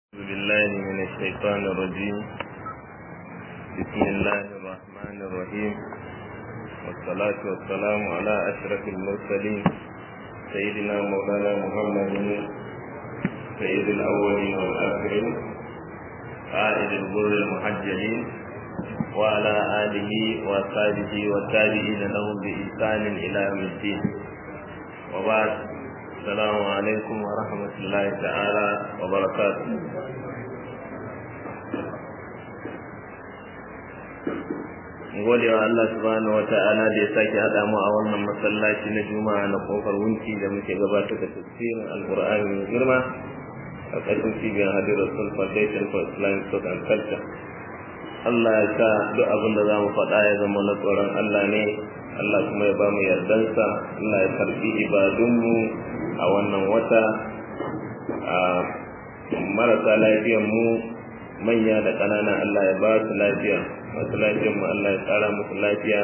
بالله من الشيطان الرجيم بسم الله الرحمن الرحيم والصلاة والسلام على أشرف المرسلين سيدنا مولانا محمد سيد الأولين والآخرين قائد الغر المحجلين وعلى آله وأصحابه والتابعين لهم بإحسان إلى يوم الدين وبعد السلام عليكم ورحمة الله تعالى وبركاته gode wa Allah subhanahu wa ta'ala da ya sake haɗa mu a wannan masallaci na juma'a na kofar wunci da muke gabatar da tafsirin alqur'ani mai girma a ƙarƙashin cibiyar hadir rasul foundation for islamic thought and culture Allah ya sa duk abin da za mu faɗa ya zama na tsoron Allah ne Allah kuma ya ba mu yardansa Allah ya karɓi ibadunmu a wannan wata a marasa lafiyan mu manya da ƙanana Allah ya ba su lafiya masu lafiyan mu Allah ya tsara musu lafiya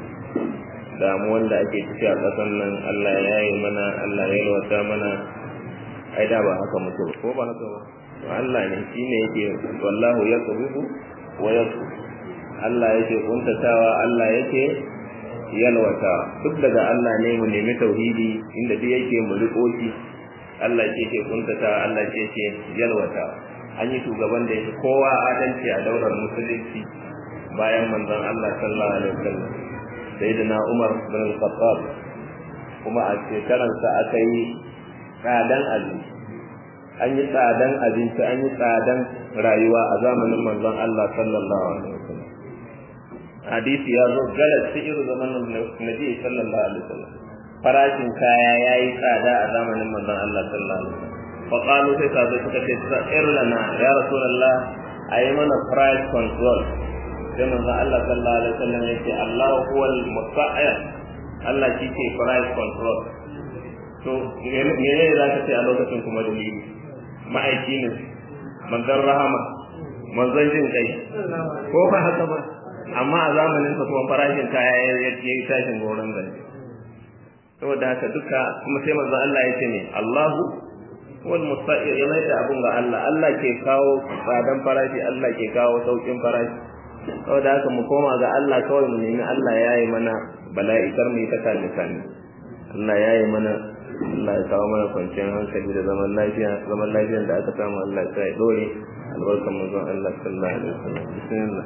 damuwan da ake ciki a ƙasan nan Allah ya yi mana Allah ya yalwata mana ai da ba haka mutu ko ba haka ba to Allah ne shine yake wallahu yaqbidu wa yaqu Allah yake kuntatawa Allah yake yalwata duk daga Allah ne mu nemi tauhidi inda duk yake mu riko shi Allah ke ke kuntata Allah ke ke yalwata an yi shugaban da yake kowa adalci a daular musulunci bayan manzon Allah sallallahu alaihi wasallam sayyidina Umar bin al-Khattab kuma a shekaran sa aka yi tsadan abinci an yi tsadan abinci an yi tsadan rayuwa a zamanin manzon Allah sallallahu alaihi wasallam hadisi ya zo galat sihir zamanin nabi sallallahu alaihi wasallam farashin kaya yayi tsada a zamanin manzon Allah sallallahu alaihi wasallam fa qalu sai sabai suka ce sa'ir lana ya rasulullah ayi mana price control sai manzon Allah sallallahu alaihi wasallam yace Allah huwal musta'ir Allah shi ke price control to mene za ka ce a lokacin kuma da ma'aiki ne manzon rahama manzon jin kai ko ba haka ba amma a zamanin sa kuma farashin kaya ya yi tashin goron gani saboda haka duka kuma sai manzo Allah ya ce ne Allahu wal musta'ir ya mai da abun ga Allah Allah ke kawo tsadan farashi Allah ke kawo saukin farashi saboda haka mu koma ga Allah kawai mu nemi Allah ya yi mana bala'i kar mu yi ta kame kame Allah ya yi mana Allah ya kawo mana kwanciyar hankali da zaman lafiya zaman lafiyar da aka samu Allah ya dore albarkan manzon Allah sallallahu alaihi wasallam bismillah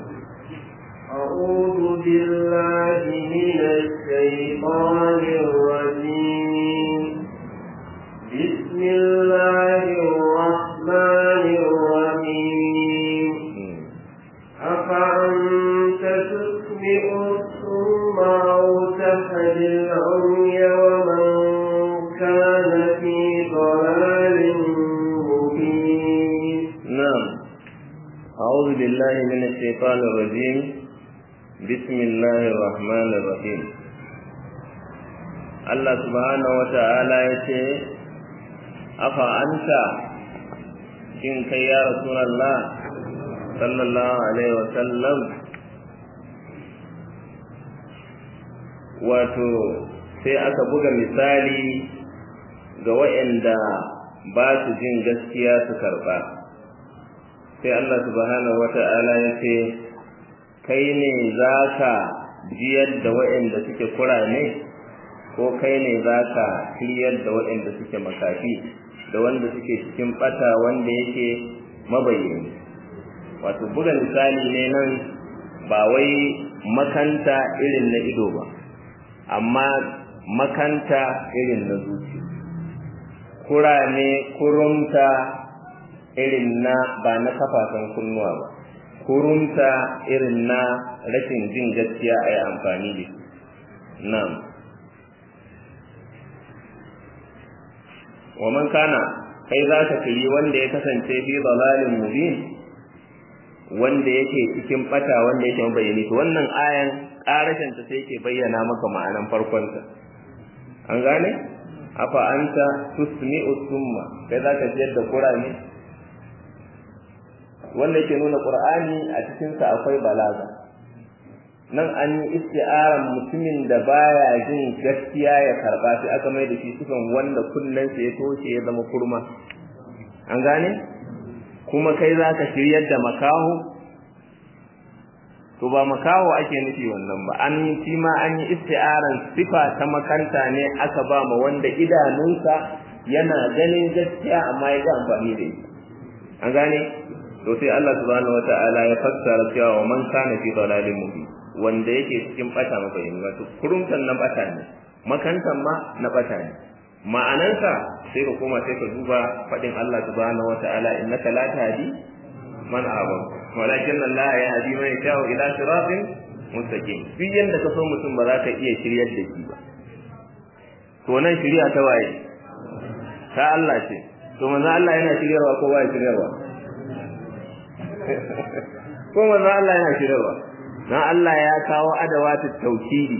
أعوذ بالله من الشيطان الرجيم بسم الله الرحمن الرحيم أفأنت تسمع الصم أو تهدي العمي ومن كان في ضلال مبين نعم أعوذ بالله من الشيطان الرجيم بسم الله الرحمن الرحيم Allah subhanahu wata'ala ya ce afa anta shin kai ya rasulullah sallallahu alaihi wasallam wato sai aka buga misali ga waɗanda ba su jin gaskiya su karɓa sai Allah subhanahu wata'ala ya ce kai ne za ka jiyar da waɗanda suke kurame ko kai ne za ka shiryar da waɗanda suke makafi da wanda suke cikin ɓata wanda yake mabayyani wato buga misali ne nan ba wai makanta irin na ido ba amma makanta irin na zuci kurame kurumta irin na ba na kafafen kunnuwa ba kurumta irin na rashin jin gaskiya a yi amfani da shi nan wa man kana kai za ka kiri wanda ya kasance fi dalalin mubin wanda yake cikin bata wanda yake mabayani to wannan ayan karashin ta sai yake bayyana maka ma'anan farkon ta an gane afa anta tusmi'u summa kai za ka jiyar da qur'ani wanda yake nuna qur'ani a cikin sa akwai balaga nan an yi isti'aran mutumin da baya jin gaskiya ya karba sai aka mai da shi sifan wanda kullun sa ya toshe ya zama kurma an gane kuma kai za ka shiryar da makaho to ba makaho ake nufi wannan ba an yi shi ma an yi isti'aran sifa ta makanta ne aka ba ma wanda idanunsa yana ganin gaskiya amma ya ga amfani da ita an gane to sai Allah subhanahu wata'ala ya fassara cewa wa man kana fi dalalin mubin wanda yake cikin bata mabayani wato kurumtan na bata ne makantan ma na bata ne ma'anansa sai ka koma sai ka duba fadin Allah subhanahu wata'ala innaka la tahdi man ahbab walakin Allah ya hadi man yasha'u ila siratin mustaqim duk yanda ka so mutum ba za ka iya shiryar da shi ba to nan shiriya ta waye ta Allah ce to manzo Allah yana shiryarwa ko ba shiryarwa ko manzo Allah yana shiryarwa dan Allah ya kawo adawatu tauhidi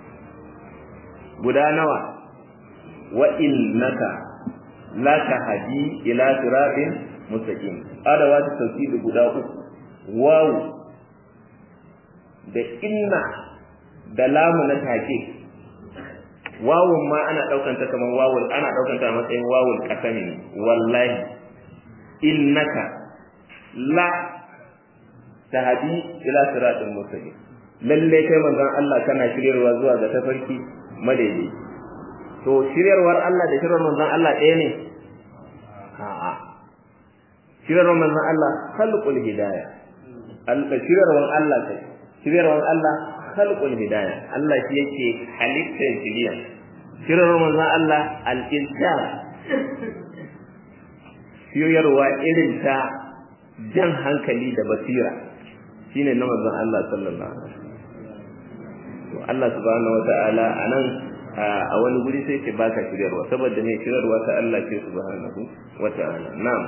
guda nawa wa innaka la tahdi ila siratin mustaqim adawatu tauhidi guda uku waw da inna da lamu na take wawun ma ana daukan ta kamar wawul ana daukan ta a matsayin wawul kasami ne wallahi innaka la tahdi ila siratin mustaqim lalle kai manzon Allah kana shiryarwa zuwa ga tafarki madaidai to shiryarwar Allah da shiryarwar manzon Allah ɗaya ne a'a shiryarwar manzon Allah khalqul hidayah Allah shiryarwar Allah kai shiryarwar Allah khalqul hidayah Allah shi yake halittar shiriya shiryarwar manzon Allah al-ilzam shiryarwa irin ta jan hankali da basira shine na manzon Allah sallallahu alaihi wasallam to Allah subhanahu wataala anan a wani guri sai ce baka shiryarwa saboda ne shiryarwa ta Allah ce subhanahu wataala na'am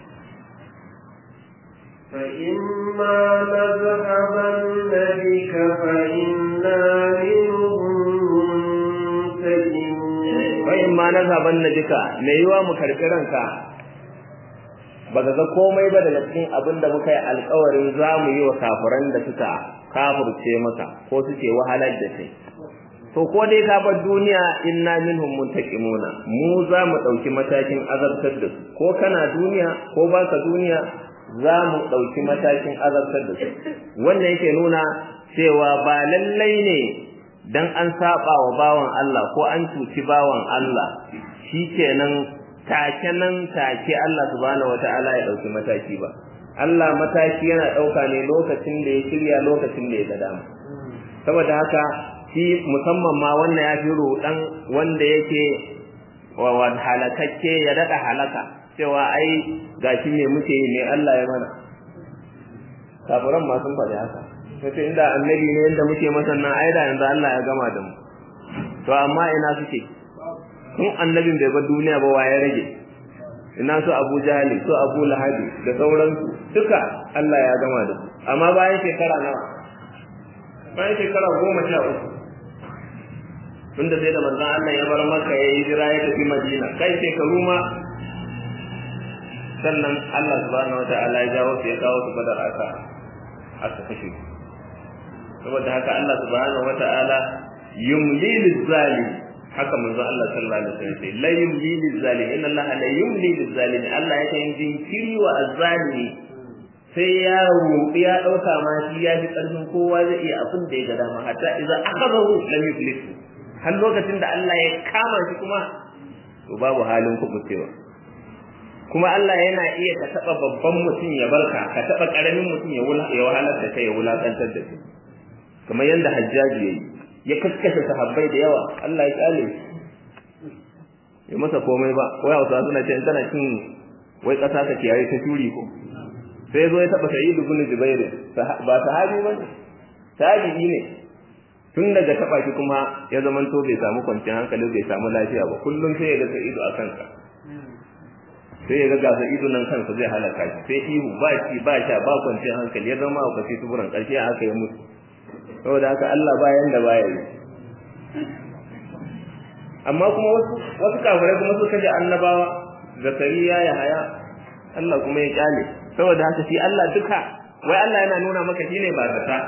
فإما نذهبن بك فإنا منهم منتجمون فإما نذهبن بك me yiwa mu karɓi ranka baka ga komai ba daga cikin abin da muka yi alkawarin za mu yi wa kafiran da suka kafirce maka ko suke wahalar da kai to ko dai ka bar duniya inna minhum muntaqimuna mu za mu dauki matakin azabtar da su ko kana duniya ko baka duniya za mu dauki matakin azabtar da su wannan yake nuna cewa ba lallai ne dan an saba wa bawan Allah ko an cuci bawan Allah shikenan take nan take Allah subhanahu wataala ya dauki mataki ba Allah mataki yana dauka ne lokacin da ya shirya lokacin da ya ga dama saboda haka shi musamman ma wannan ya fi rudan wanda yake wa halakakke ya dada halaka cewa ai gashi me muke yi ne Allah ya mana kafiran ma sun faɗi haka sai inda annabi ne yanda muke masa nan ai da yanzu Allah ya gama da mu to amma ina suke tun annabin bai bar duniya ba waye rage ina su Abu Jahali su Abu Lahabi da sauransu duka Allah ya gama da su amma bayan shekara nawa bayan shekara goma sha uku tunda sai da manzon Allah ya bar Makka ya yi jira ya tafi Madina kai shekaru ma sannan Allah subhanahu wataala ya jawo su ya kawo su badar aka aka kashe saboda haka Allah subhanahu wataala yumli lizalim haka manzo Allah sallallahu alaihi wasallam sai la yumli lizalim inna Allah la yumli lizalim Allah yake yin jinkiri wa azzalimi sai ya rubi ya dauka ma shi ya fi karfin kowa zai iya abin da ya ga dama hatta idza akhadahu lam yuflis har lokacin da Allah ya kama shi kuma to babu halin kubucewa kuma Allah yana iya ka taba babban mutum ya barka ka taba karamin mutum ya wula ya wahalar da kai ya wulakantar da kai kamar yanda Hajjaji yayi ya kaskashe sahabbai da yawa Allah ya kyale ya masa komai ba wai Hausa suna ce tana cin wai kasa ta kiyaye ta turi ko sai zo ya taba Sa'id ibn Jubair ba sahabi bane tabi'i ne tun daga taba shi kuma ya zaman to bai samu kwanciyar hankali bai samu lafiya ba kullum sai ya ga Sa'idu a kansa sai ya ga gasa ido nan kansa zai halaka shi sai ihu ba shi ba sha ba kwanciyar hankali ya zama a kwace tuburan ƙarshe aka yi mutu saboda haka Allah bayan da baya yi amma kuma wasu wasu kafirai kuma suka ji annabawa zakariya ya haya Allah kuma ya kyale saboda haka shi Allah duka wai Allah yana nuna maka shine ba zata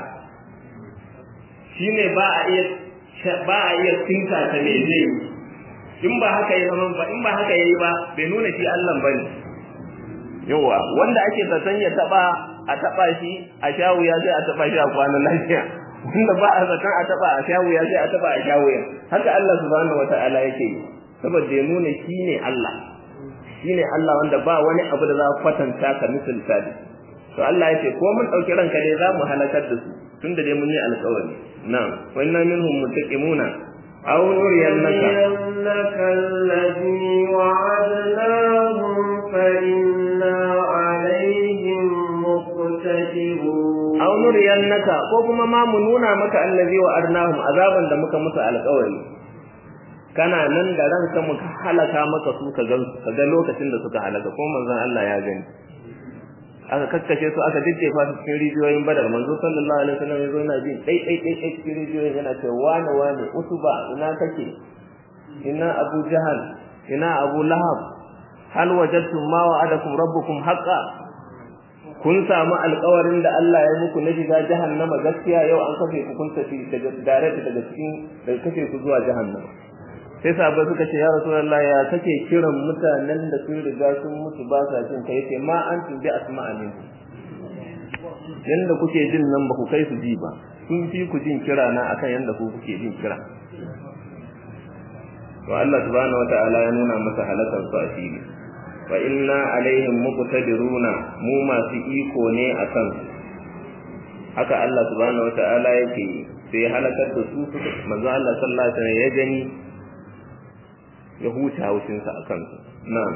shine ba a iya ba a iya tinka ta me zai in ba haka yi zama ba in ba haka yayi ba bai nuna shi Allah bane yawa wanda ake zaton ya taba a taba shi a sha wuya sai a taba shi a kwanan lafiya wanda ba a zaton a taba a sha wuya sai a taba a sha wuya haka Allah subhanahu wataala yake yi saboda ya nuna shi ne Allah shi ne Allah wanda ba wani abu da za a kwatanta ka misalta da to Allah ya ce ko mun ɗauki ranka dai za mu halakar da su tun da dai mun yi alƙawari na'am wa inna minhum muttaqimuna aw nuriyannaka الذي وعدناهم فإنا عليهم مقتدرون aw nuriyannaka ko kuma ma mu nuna maka allazi wa arnahum azaban da muka musu alƙawari kana nan da ranka muka halaka maka su ka gan ka ga lokacin da suka halaka ko manzon Allah ya gani aka kakkashe su aka jijjefa su cikin rijiyoyin badar manzo sallallahu alaihi wasallam yazo yana jin dai dai dai dai cikin rijiyoyin yana cewa wane wane utuba ina kake ina abu jahal ina abu lahab hal wajadtum ma wa'adakum rabbukum haqqan kun samu alƙawarin da Allah ya muku na shiga jahannama gaskiya yau an kafe ku kun tafi daga direct daga cikin daga kafe ku zuwa jahannama sai sahabbai suka ce ya rasulullahi ya kake kiran mutanen da sun riga sun mutu ba sa jin kai sai ma an tubi asma'a min yanda kuke jin nan ba ku kai su ji ba sun fi ku jin kira na akan yanda ku kuke jin kira to Allah subhanahu wataala ya nuna masa halakar su asiri wa inna alaihim muqtadiruna mu masu iko ne akan su haka Allah subhanahu wataala yake sai halakar da su manzo Allah sallallahu alaihi wasallam ya gani ya huta haushinsa a kansu na'am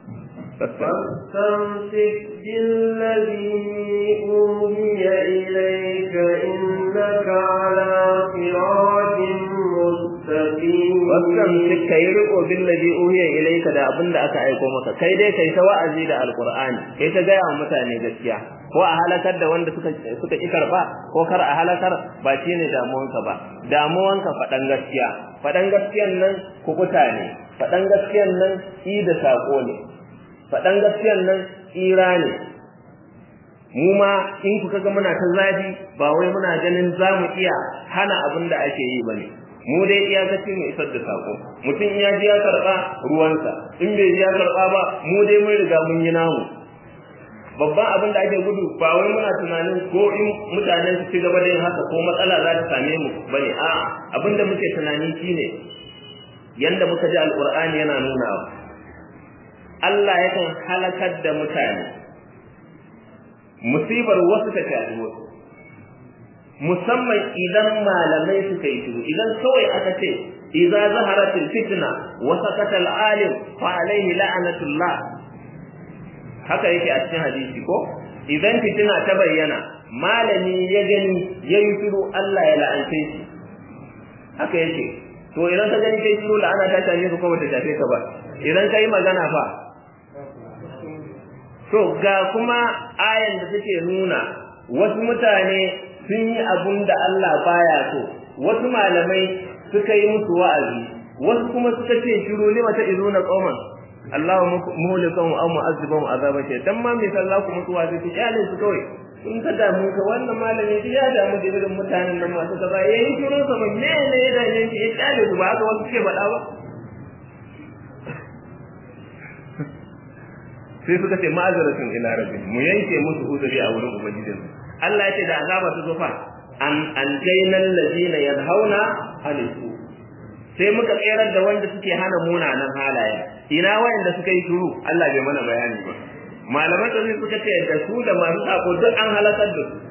فاستمسك بالذي أوحي إليك إنك على صراط مستقيم واستمسك كي رقو بالذي أوحي إليك da abin da aka aiko maka kai dai kai ta wa'azi da alqur'ani kai ta gaya wa mutane gaskiya ko a halakar da wanda suka suka ki karba ko kar a halakar ba shine damuwanka ba damuwanka faɗan gaskiya faɗan gaskiyan nan kukuta ne faɗan gaskiyan nan i da sako ne faɗan gaskiyan nan tsira ne mu ma in kuka ga muna ta zafi ba wai muna ganin za mu iya hana abin da ake yi ba ne mu dai iyakaci mu isar da sako mutum ya ji ya karɓa ruwansa in bai ji ya karɓa ba mu dai mun riga mun yi namu babban abin da ake gudu ba wai muna tunanin ko in mutane su ci gaba da yin haka ko matsala za ta same mu bane a'a abin da muke tunani shine yanda muka ji alqur'ani yana nunawa Allah yakan halakar da mutane musibar wasu ta shafi wasu musamman idan malamai suka yi shiru idan kawai aka ce idza zaharatil fitna wa sakata al alim fa alayhi la'natullah haka yake a cikin hadisi ko idan fitina ta bayyana malami ya gani yayi shiru Allah ya la'ance shi haka yake to idan ka gani kai shiru la'ana ta shafe ka ko bata shafe ka ba idan kai magana fa to ga kuma ayan da take nuna wasu mutane sun yi abun da Allah baya so wasu malamai suka yi musu wa'azi wasu kuma suka ce shiru lima ta izuna qauman Allahu muhlikum aw mu'azzibum azaba ce dan ma me sallah ku musu wa'azi ku kyale su kawai in ka damu ka wannan malami ya damu da irin mutanen nan masu kaza yayi shiru sa ba me ne ya dame shi ya kyale su ba haka wasu ke faɗa ba sai suka ce ma'azaratun ila rabbi mu yanke musu uzuri a wurin ubangijin Allah ya ce da azaba ta zo fa an an jainal ladina yanhauna anisu sai muka tsayar da wanda suke hana munanan halaye ina wayanda suka yi shuru Allah bai mana bayani ba malaman da suka ce da su da masu sako duk an halakar da su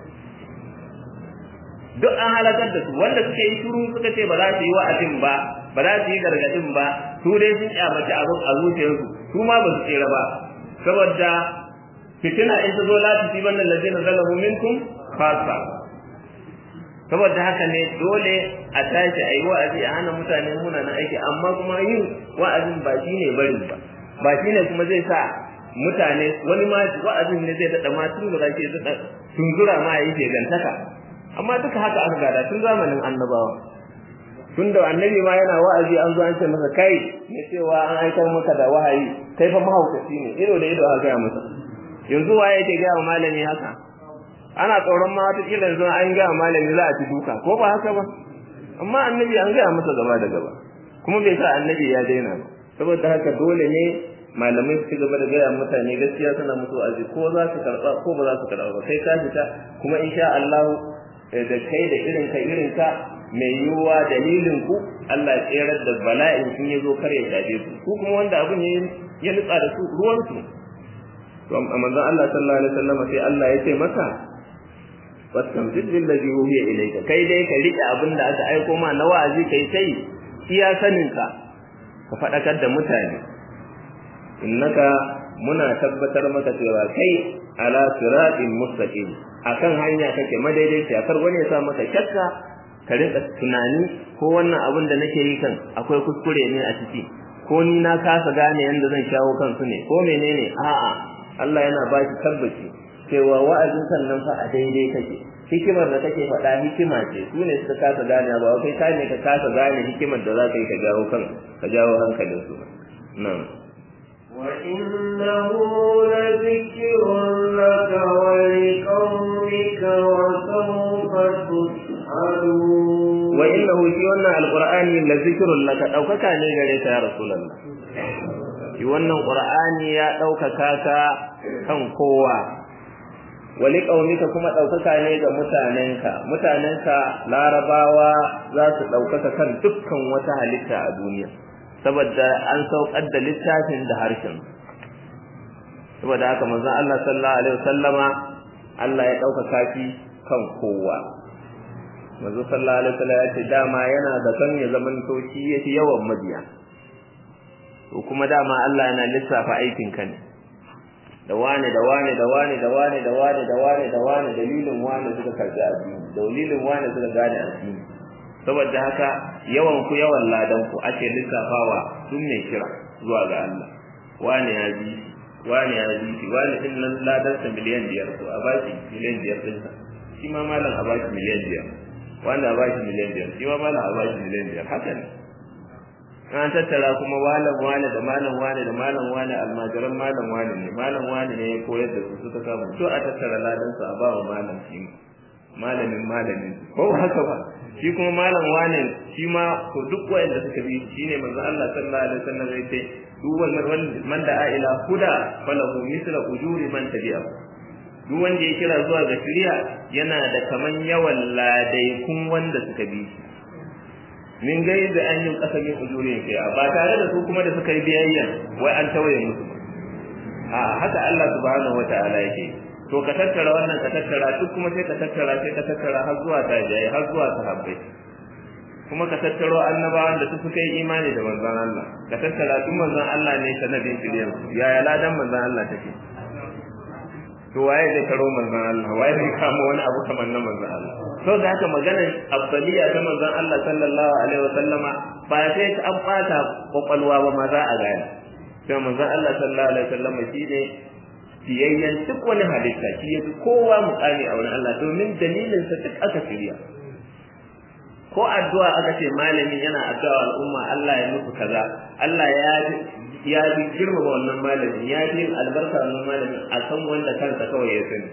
duk an halakar da su wanda suka yi shuru suka ce ba za su yi wa'azin ba ba za su yi gargadin ba su dai sun kyamaci abin a zuciyarsu su ma ba su tsira ba saboda fitina in ta zo la tu tiban allazina zalamu minkum khassa saboda haka ne dole a tashi ayi wa'azi a hana mutane muna na aiki amma kuma yin wa'azin ba shine barin ba ba shine kuma zai sa mutane wani ma wa'azin ne zai dada ma tun da ke dada tunzura ma yayi ke gantaka amma duka haka aka gada tun zamanin annabawa tun da annabi ma yana wa'azi an zo an ce masa kai ne cewa an aikar maka da wahayi kai fa mahaukaci ne ido da ido aka gaya masa yanzu waye yake gaya wa malami haka ana tsoron ma wata kila yanzu an gaya wa malami za a ci duka ko ba haka ba amma annabi an gaya masa gaba da gaba kuma bai sa annabi ya daina ba saboda haka dole ne malamai su gaba da gaya mutane gaskiya suna musu aji ko za su karɓa ko ba za su karɓa ba kai ka fita kuma insha Allah da kai da irin ka irin ka mai yiwuwa dalilin ku Allah ya tsere da bala'in sun ya zo kar ya shafe su ku kuma wanda abin ya ya nutsa da su ruwan su to manzon Allah sallallahu alaihi wasallam sai Allah ya ce masa wastamjid bil ladhi uhiya ilayka kai dai ka rike abin da aka aiko ma na wa'azi kai sai iya sanin ka ka fadakar da mutane innaka muna tabbatar maka cewa kai ala siratin mustaqim akan hanya kake madaidaiciya kar wani ya sa maka shakka ka rinka tunani ko wannan abin da nake yi kan akwai kuskure ne a ciki ko ni na kasa gane yanda zan shawo kansu ne ko menene a'a Allah yana ba shi tabbaci cewa wa'azin kan nan fa a daidai kake hikimar da kake faɗa hikima ce su ne suka kasa gane ba kai ka ne ka kasa gane hikimar da za ka yi ka jawo kan ka jawo hankalin su nan وإنه لذكر لك ولقومك وسوف تسألون وإنه في wannan alqur'ani la zikrun laka daukaka ne gare ka ya rasulullah shi wannan qur'ani ya daukaka ka kan kowa wali qaumika kuma daukaka ne ga mutanenka mutanenka larabawa za su daukaka kan dukkan wata halitta a duniya saboda an saukar da littafin da harshen saboda haka manzon Allah sallallahu alaihi wasallama Allah ya daukaka shi kan kowa manzo sallallahu alaihi wasallam ya ce dama yana da kan ya zaman to shi yafi yawan mabiya to kuma dama Allah yana lissafa aikin ka ne da wane da wane da wane da wane da wane da wane da wane dalilin wane suka karbi addini dalilin wane suka gane addini saboda haka yawan ku yawan ladan ku ake lissafawa sun ne kira zuwa ga Allah wane ya ji wane ya ji wane din nan ladan sa miliyan biyar to a bashi miliyan biyar din sa shi ma malam a bashi miliyan biyar wanda a bashi miliyan biyar shi ma malam a bashi miliyan biyar haka ne an tattara kuma malam wane da malam wane da malam wane almajiran malam wane ne malam wane ne ya koyar da su suka samu to a tattara ladan su a ba wa malam shi malamin malamin ko haka ba shi kuma malam wane shi ma to duk wanda suka bi shine manzo Allah sallallahu alaihi wasallam zai ce duk wannan man da ila huda falahu misla ujuri man tabi'a duk wanda ya kira zuwa ga shari'a yana da kaman yawan ladaikun wanda suka bi shi min gai da an yi kasamin ujurin kai ba tare da su kuma da suka yi biyayya wai an tawaye musu a haka Allah subhanahu wataala yake to ka tattara wannan ka tattara duk kuma sai ka tattara sai ka tattara har zuwa tajai har zuwa sahabbai kuma ka tattaro annabawan da su suka yi imani da manzon Allah ka tattara duk manzon Allah ne sanadin shiryan yaya ladan manzon Allah take to waye zai karo manzon Allah waye zai kama wani abu kamar na manzon Allah to da haka maganar afdaliya ta manzon Allah sallallahu alaihi wasallama ba sai ta an bata kwakwalwa ba ma za a gane sai manzon Allah sallallahu alaihi wasallama shine fiyayyen duk wani halitta shi ya fi kowa mukami a wani Allah domin dalilin sa duk aka shirya ko addu'a aka ce malami yana addu'a al'umma Allah ya musu kaza Allah ya ya bi girmama wannan malamin ya bi albarka wannan malamin a san wanda kansa kawai ya sani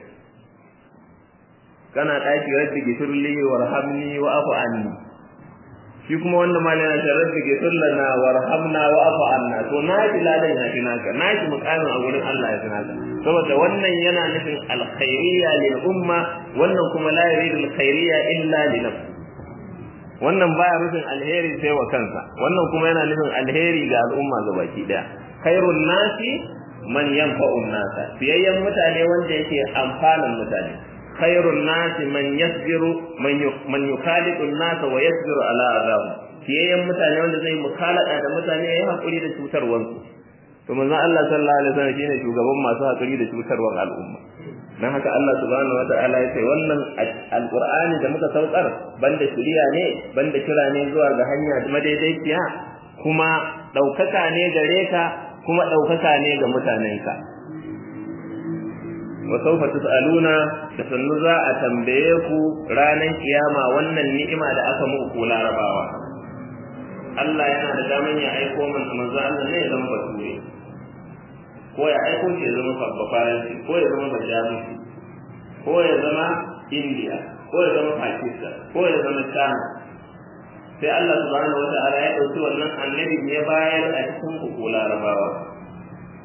kana daki rabbi gifirli warhamni wa afu anni shi kuma wanda malamin ya rabbi gifir lana warhamna wa afu anna to na ji ladan ya fi naka na ji mukamin a gurin Allah ya fi naka saboda wannan yana nufin alkhairiyya lil umma wannan kuma la yuridu alkhairiyya illa li nafsi wannan baya nufin alheri sai wa kansa wannan kuma yana nufin alheri ga al'umma gabaki daya khairun nasi man yanfa'un nasa fiyayyen mutane wanda yake amfanan mutane khairun nasi man yasbiru man yukhaliqu nasa wa yasbiru ala azab fiyayyen mutane wanda zai mukalada da mutane yayi hakuri da cutarwansu to manzo Allah sallallahu alaihi wasallam shine shugaban masu hakuri da cutarwar al'umma dan haka Allah subhanahu wataala ya ce wannan alqur'ani da muka saukar banda shiriya ne banda kira ne zuwa ga hanya madaidaiciya kuma daukaka ne gare ka kuma daukaka ne ga mutanenka wa sawfa tusaluna da sannu za a tambaye ku ranar kiyama wannan ni'ima da aka muku larabawa Allah yana da daman ya aiko manzo Allah ne ya zama bature ko ya aiko shi ya zama faransi ko ya zama bajamusi ko ya zama india ko ya zama pakistan ko ya zama china sai Allah subhanahu wata'ala ya ɗauki wannan annabi ya bayar a cikin ku larabawa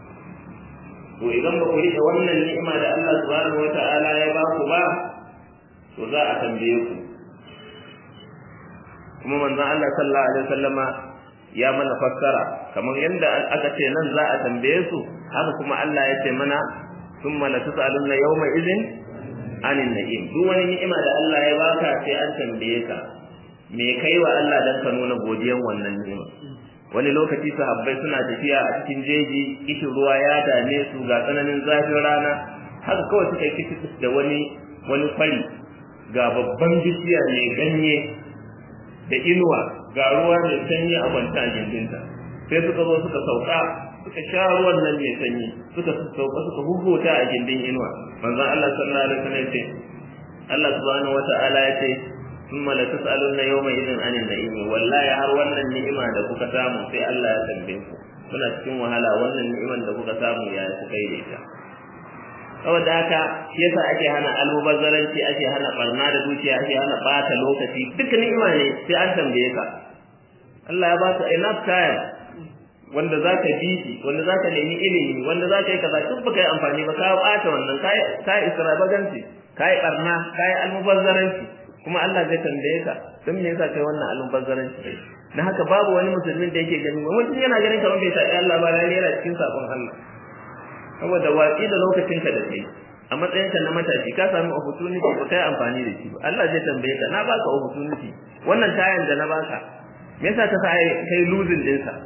to idan ba ku rike wannan ni'ima da Allah subhanahu wata'ala ya ba ku ba to za a tambaye ku kuma manzon Allah sallallahu alaihi wasallama ya mana fassara kamar yadda aka ce nan za a tambaye su haka kuma Allah ya ce mana thumma la tus'alunna yawma idhin anin na'im duk wani ni'ima da Allah ya baka sai an tambaye ka me kai wa Allah dan ka nuna godiyan wannan ni'ima wani lokaci sahabbai suna tafiya a cikin jeji kishin ruwa ya dame su ga tsananin zafin rana haka kawai suka kici da wani wani fari ga babban bishiya mai ganye da inuwa ga ruwa mai sanyi a kwanta a gindinta sai suka zo suka sauka suka sha ruwan nan mai sanyi suka sauka suka huhuta a gindin inuwa manzon Allah sallallahu alaihi wasallam ya ce Allah subhanahu wata'ala ya ce ثم لتسألن يومئذ عن النعيم wallahi har wannan ni'ima da kuka samu sai Allah ya tambaye ku kuna cikin wahala wannan ni'iman da kuka samu ya ku kai da ita saboda haka shi yasa ake hana almubazzaranci ake hana barna da dukiya ake hana bata lokaci duk ni'ima ne sai an tambaye ka Allah ya baka enough time wanda za ka bi shi wanda za ka nemi ilimi wanda za ka yi kaza duk baka yi amfani ba ka bata wannan ka yi extravagancy ka yi barna ka yi almubazzaranci kuma Allah zai tambaye ka don me yasa kai wannan almubazzaranci na haka babu wani musulmin da yake gani mutum yana ganin kamar bai taɓi Allah ba lalle yana cikin sakon Allah saboda watsi da lokacin ka da kai a matsayin ka na matashi ka sami opportunity ba kai amfani da shi ba Allah zai tambaye ka na baka opportunity wannan tayan da na baka me yasa ka sa kai losing din sa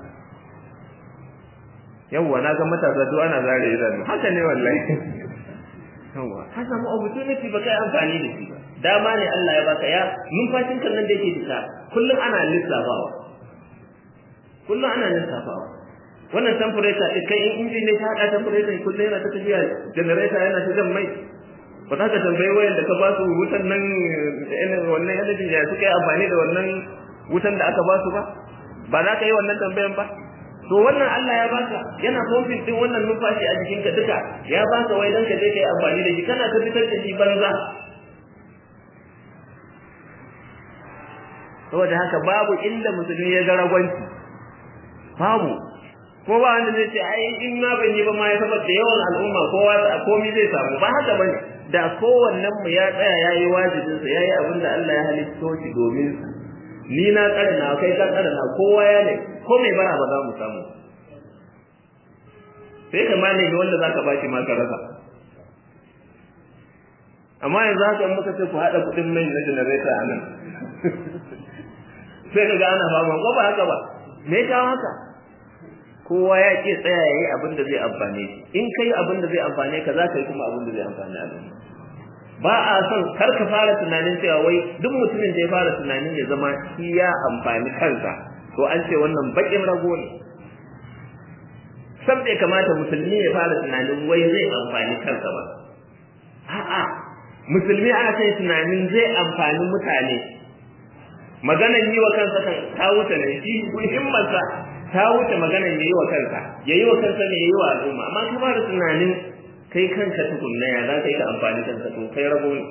yawwa na ga matasa duk ana zare idanu haka ne wallahi yawwa ka samu opportunity ba kai amfani da shi ba dama ne Allah ya baka ya numfashin kan nan da yake fita kullum ana lissafawa kullum ana lissafawa wannan temperature din kai in injin ne ta hada temperature kullum yana ta tafiya generator yana ta jan mai ba za ka tambayi wayan da ka ba su wutan nan wannan energy ya suka yi amfani da wannan wutan da aka ba su ba ba za ka yi wannan tambayan ba to wannan Allah ya baka yana pumping din wannan numfashi a jikinka duka ya baka wai dan ka je ka yi amfani da shi kana ta fitar da shi banza saboda haka babu inda musulmi ya ga ragwanci babu ko ba wanda zai ce ai in ma ban yi ba ma ya saboda yawan al'umma kowa komai zai samu ba haka bane da kowannen mu ya tsaya yayi wajibin sa yayi abin da Allah ya halitta shi domin sa ni na tsare na kai ka tsare na kowa ya ne ko mai bara ba za mu samu sai ka ma ne wanda zaka baki ma ka rasa amma yanzu haka in muka ce ku haɗa kuɗin mai na generator a nan sai ka ga ana fama ko ba haka ba me ya haka kowa ya ke tsaya yayi abin da zai amfane shi in kai abin da zai amfane ka za ka yi kuma abin da zai amfane al'umma ba a son kar ka fara tunanin cewa wai duk mutumin da ya fara tunanin ya zama shi ya amfani kansa to an ce wannan bakin rago ne sam bai kamata musulmi ya fara tunanin wai zai amfani kansa ba a'a musulmi ana sai tunanin zai amfani mutane maganan yi wa kansa kan ta wuce ne shi himmarsa ta wuce maganan yi wa kansa ya yi wa kansa ne ya yi wa al'umma amma ka fara tunanin kai kanka tukunna ya za ka yi ka amfani kanka to kai rabo ne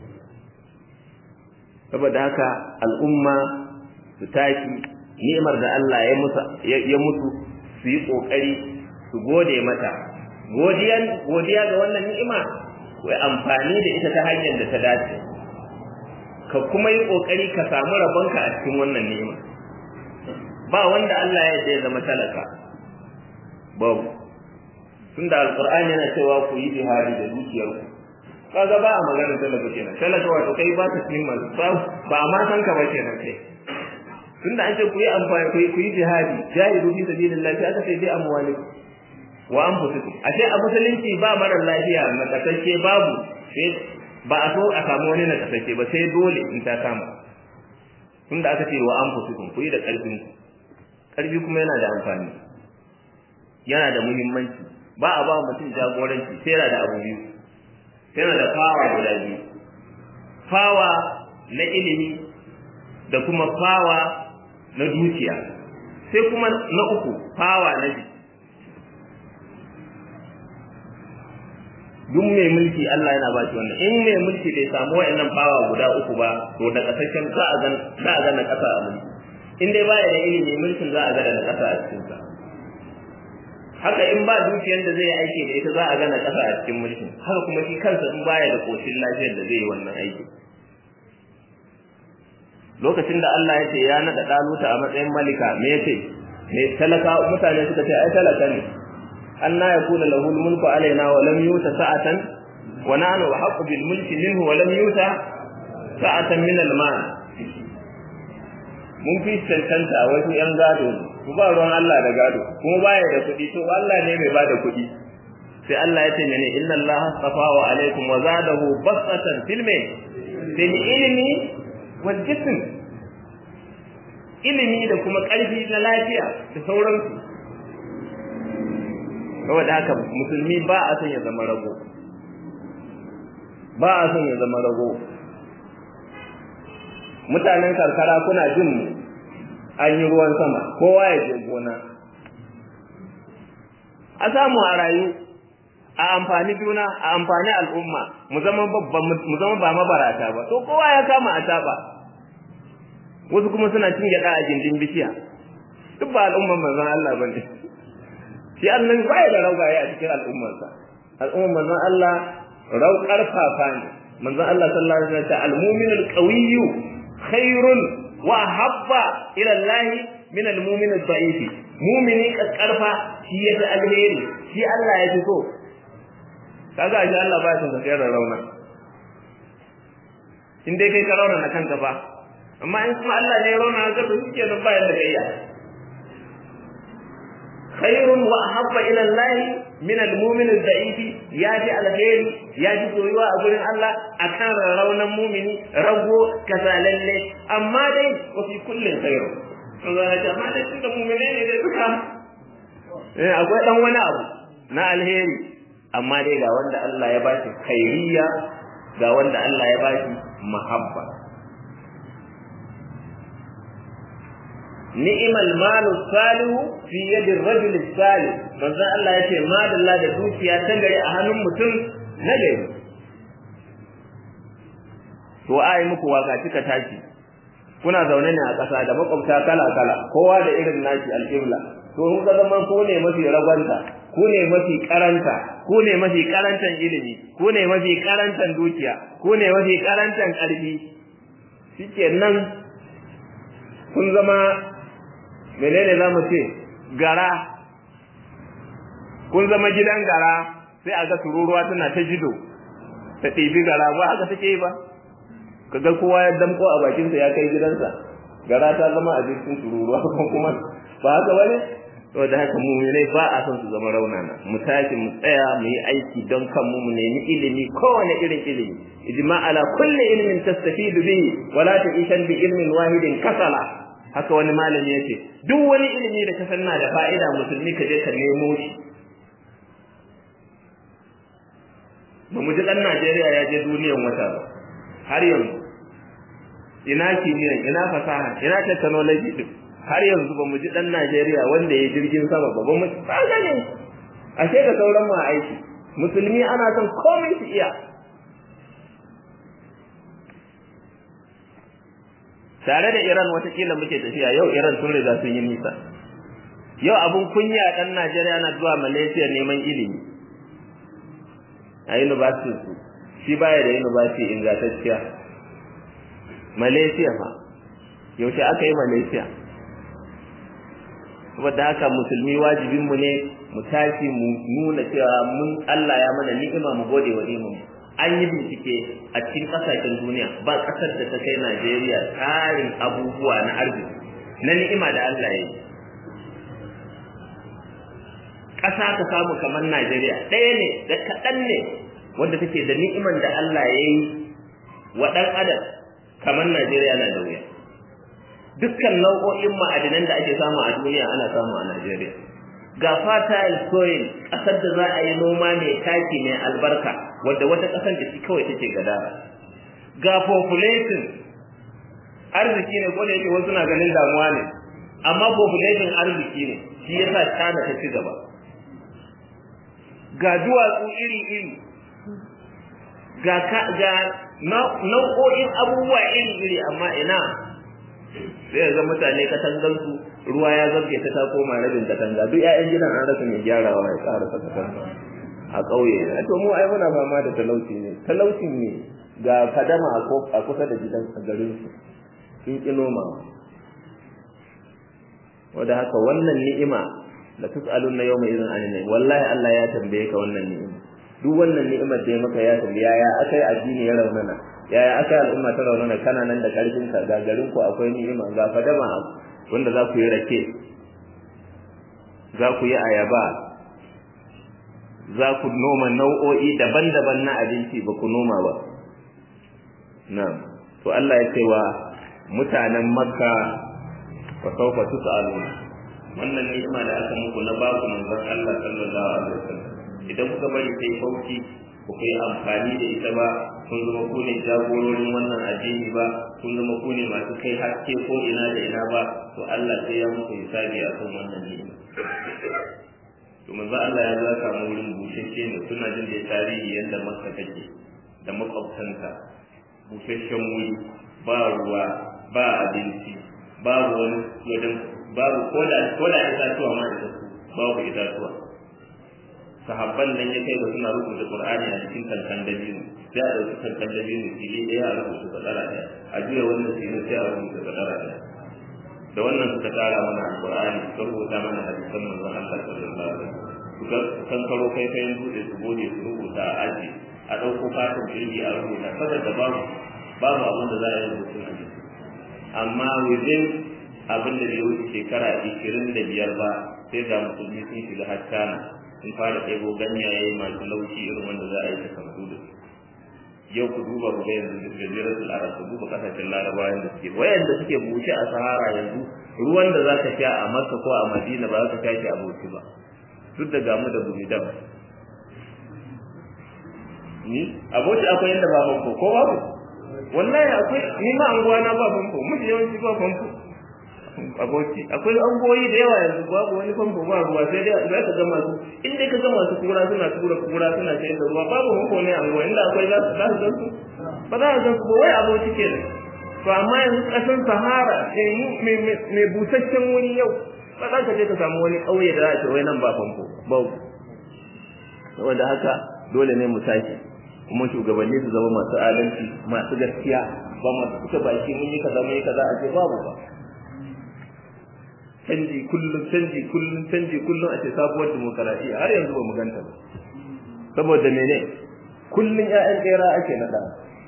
saboda haka al'umma su tashi ni'imar da Allah ya musu ya mutu su yi kokari su gode mata godiyan godiya ga wannan ni'ima ku amfani da ita ta hanyar da ta dace ka kuma yi kokari ka samu rabonka a cikin wannan ni'ima ba wanda Allah ya ya zama talaka babu tunda alqur'ani yana cewa ku yi jihadi da dukiyar ku kaga ba a magana talaka kenan talaka wato kai ba ta cikin masu ba ba ma san ka ba kenan kai tunda an ce ku yi amfani ku yi ku yi jihadi jahidu fi sabilillah sai aka ce bi amwalikum wa anfusikum ashe a musulunci ba marar lafiya na kasance babu sai ba a so a samu wani na kasance ba sai dole in ta kama tunda aka ce wa anfusikum ku yi da karfin ku karfi kuma yana da amfani yana da muhimmanci ba a ba mutum jagoranci sai yana da abu biyu sai yana da fawa guda biyu fawa na ilimi da kuma fawa na dukiya sai kuma na uku fawa na jiki duk mai mulki Allah yana ba shi wannan in mai mulki bai samu wayannan fawa guda uku ba to da kasashen za a ga za a ga na kasa a mulki in dai baya da ilimi mulkin za a ga da na kasa a cikin sa haka in ba dukiyar da zai aiki da ita za a gana ƙasa a cikin mulkin haka kuma shi kansa in baya da koshin lafiyar da zai yi wannan aiki lokacin da Allah ya ce ya naɗa ɗaluta a matsayin malika me ya ce me talaka mutane suka ce ai talaka ne anna yakuna lahu mulku alaina wa lam yuta sa'atan wa nahnu haqqu bil mulki minhu wa lam yuta sa'atan min al mal mun fi cancanta wasu yan gado ku ba ruwan Allah da gado kuma baya da kuɗi to Allah ne mai bada kuɗi sai Allah ya ce mene inna Allah astafa wa alaikum wa zadahu basatan fil fil ilmi wal jism ilimi da kuma ƙarfi na lafiya da sauransu saboda haka musulmi ba a son ya zama rago ba a son ya zama rago mutanen karkara kuna jin an yi ruwan sama kowa ya je gona a samu a rayu a amfani juna a amfani al'umma mu zama babban mu zama ba mabarata ba to kowa ya kama a taba wasu kuma suna cin gyada a gindin bishiya duk ba al'umman manzon Allah bane shi Allah ba ya da raugaye a cikin al'ummarsa al'umman manzon Allah rau karfafa ne manzon Allah sallallahu alaihi wasallam al-mu'min al-qawiyyu khairun wa habba ila Allah min al-mu'min al-da'if mu'mini karfa shi yafi alheri shi Allah ya fi so kaga shi Allah ba shi da rauna in dai kai ka rauna na kanka fa amma in kuma Allah ne ya rauna ka to shi kenan bayan da gayya khairun wa ahabba ila Allah min al-mu'min al-da'if ya ji alheri ya ji soyuwa a gurin Allah akan raunan mu'mini rago kasalalle amma dai wa fi kullin khairu to za ta amma dai tunda mu'mine ne dai suka eh akwai dan wani abu na alheri amma dai ga wanda Allah ya bashi khairiyya ga wanda Allah ya bashi mahabba ni'mal malu salihu fi yadi ar-rajul salih manzo Allah yace madalla da dukiya ta gari a hannun mutum na gari to ai muku waka kika tashi kuna zaune ne a ƙasa da makwabta kala kala kowa da irin nashi alƙibla to kun ga zaman ko ne mafi ragwanta ku ne mafi karanta ku ne mafi karantan ilimi ku ne mafi karantan dukiya ku ne mafi karantan ƙarfi shikenan kun zama menene za mu ce gara kun zama gidan gara sai a ga tururuwa tana ta jido ta ɗibi gara ba haka take yi ba kaga kowa ya damko a bakinsa ya kai gidansa gara ta zama abincin tururuwa ko kuma ba haka bane to da haka mu ne ba a son su zama raunana mu tashi mu tsaya mu yi aiki don kanmu mu nemi ilimi kowane irin ilimi ijma ala kulli ilmin tastafidu bihi wala ta'ishan bi ilmin wahidin kasala haka wani malami yace duk wani ilimi da ka san na da fa'ida musulmi ka je ka nemo shi ba mu ji dan Najeriya ya je duniyan wata ba har yanzu ina kimiyya ina fasaha ina technology din har yanzu ba mu ji dan Najeriya wanda ya jirgin sama ba ba mu tsaka ne ashe da sauran mu aiki musulmi ana son komai su iya tare da Iran watakila muke tafiya yau Iran sun riga sun yi nisa yau abun kunya dan Najeriya na zuwa Malaysia neman ilimi a university su shi baya da university ingantacciya Malaysia fa yaushe aka yi Malaysia saboda haka musulmi wajibin mu ne mu tashi mu nuna cewa mun Allah ya mana ni'ima mu gode wa ni'imar an yi bincike a cikin kasashen duniya ba kasar da ta kai Najeriya tsarin abubuwa na arziki na ni'ima da Allah ya yi ƙasa ka samu kamar Najeriya ɗaya ne da kaɗan ne wanda take da ni'iman da Allah ya yi wa ɗan adam kamar Najeriya na da wuya dukkan nau'o'in ma'adinan da ake samu a duniya ana samu a Najeriya ga fertile soil ƙasar da za a yi noma mai taki mai albarka wadda wata ƙasar da shi kawai take gadara ga population arziki ne ko da yake wasu na ganin damuwa ne amma population arziki ne shi yasa China ta ci gaba ga duwatsu iri-iri ga ga nau'o'in abubuwa iri-iri amma ina sai ga mutane katangansu ruwa ya zabge ta ta koma rabin katanga duk ƴaƴan gidan an rasa mai gyarawa ya ƙara saka katanga a ƙauye to mu ai muna fama da talauci ne talaucin ne ga fadama a kusa da gidan a garin su sun ƙi nomawa wanda haka wannan ni'ima la tus'alunna yawma idhin anin ni'im wallahi Allah ya tambaye ka wannan ni'ima duk wannan ni'imar da ya maka ya tambaye yaya akai addini ya raunana yaya akai al'umma ta raunana kana nan da karfin ka ga garin ku akwai ni'ima ga fadama wanda za ku yi rake za ku yi ayaba za ku noma nau'o'i daban-daban na abinci ba ku noma ba na'am to Allah ya ce wa mutanen makka fa sawfa tus'aluna wannan ni'ima da aka muku na ba ku manzon Allah sallallahu alaihi wasallam idan kuka bari sai fauki ku kai amfani da ita ba kun zama ku ne jagororin wannan addini ba kun zama ku ne masu kai haske ko ina da ina ba to Allah sai ya muku hisabi a kan wannan ni'ima to manzo Allah ya zaka mu wurin bushashe ne suna jin da tarihi yadda Makka take da makwabtanta busasshen wuri ba ruwa ba abinci babu wani wajen babu koda koda itatuwa ma da su babu itatuwa sahabban nan ya kai ba suna rubuta Qur'ani a cikin kankan dabino sai a dauki kankan dabino fili ɗaya a rubuta kadara ɗaya a juya wannan fili sai a rubuta kadara ɗaya da wannan suka tara mana Qur'ani suka rubuta mana hadisan manzon Allah sallallahu alaihi wasallam suka kankaro kai kayan dutse su gode su rubuta a aji a ɗauko fatan jirgi a rubuta saboda babu babu abin da za a yi rubutun a jiki amma within abin da bai wuce shekara ishirin da biyar ba sai ga musulmi sun shiga hattana sun fara ɗebo ganyaye masu laushi irin wanda za a yi ta kamfu da su yau ku duba ku ga yanzu da jaziratul arab ku duba kasashen larabawa yanda suke wayanda suke bushe a sahara yanzu ruwan da za ka sha a makka ko a madina ba za ka sha shi a bauchi ba duk da gamu da bulidan ni aboki akwai yanda ba famfo ko babu wallahi akwai ni ma anguwa na ba famfo miji yawanci ba famfo aboki akwai angoyi da yawa yanzu babu wani famfo ba ruwa sai dai za ka gama su in dai ka gama su kura suna tura kura suna sayar da ruwa babu famfo ne anguwa inda akwai za su za su su ba za ka su wai aboki ke da to amma yanzu kasan sahara mai busasshen wuri yau ba za ka je ka samu wani ƙauye da za a ce wai nan ba famfo babu saboda haka dole ne mu tashi kuma shugabanni su zama masu adalci masu gaskiya ba masu kuka baki mun yi kaza mun yi kaza a ce babu ba canji kullum canji kullum canji kullum a ce sabuwar demokaradiyya har yanzu ba mu ganta ba saboda mene kullum ƴaƴan tsera ake nada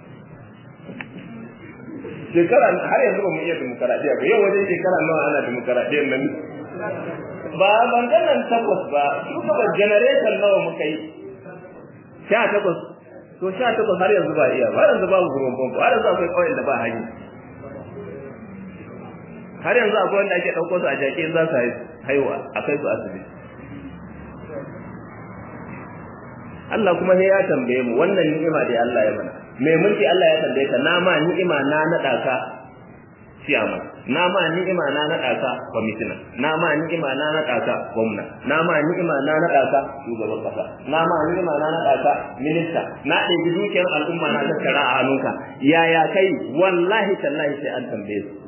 shekara har yanzu ba mu iya demokaradiyya ba yau wajen shekara nawa ana demokaradiyyar nan ba banganan takwas ba kuma generation nawa muka yi sha takwas to sha takwas har yanzu ba iya ba yanzu babu gurin famfo har yanzu akwai ƙauyen da ba hanyar har yanzu akwai wanda ake ɗauko su a jaki in za su haihuwa a kai su asibiti Allah kuma sai ya tambaye mu wannan ni'ima da Allah ya mana mai mulki Allah ya tambaye ka na ma ni'ima na naɗa ka ciyama na ma ni'ima na naɗa ka kwamitina na ma ni'ima na naɗa ka gwamna na ma ni'ima na naɗa ka shugaban kasa na ma ni'ima na naɗa ka minista na ɗebi dukiyar al'umma na tattara a hannunka yaya kai wallahi tallahi sai an tambaye su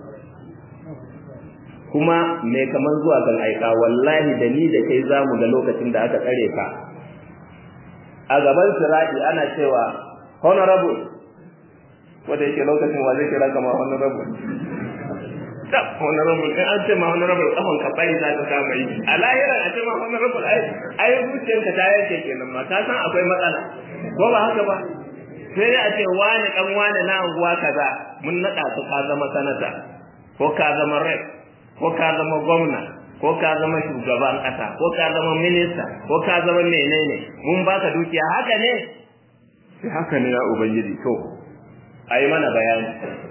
kuma mai kamar zuwa kan aika wallahi da ni da kai zamu ga lokacin da aka tsare ka a gaban sirati ana cewa honorable wanda yake lokacin wa zai kira kama honorable tab honorable in an ce ma honorable kafan ka bai za ta kama yi a lahira a ce ma honorable ai ai zuciyarka ta yanke kenan ma ka san akwai matsala ko ba haka ba sai dai a ce wani dan wani na anguwa kaza mun nada ka ka zama sanata ko ka zama rep ko ka zama gwamna ko ka zama shugaban ƙasa ko ka zama minista ko ka zama menene mun baka dukiya haka ne sai haka ne ya ubangiji to ayi mana bayani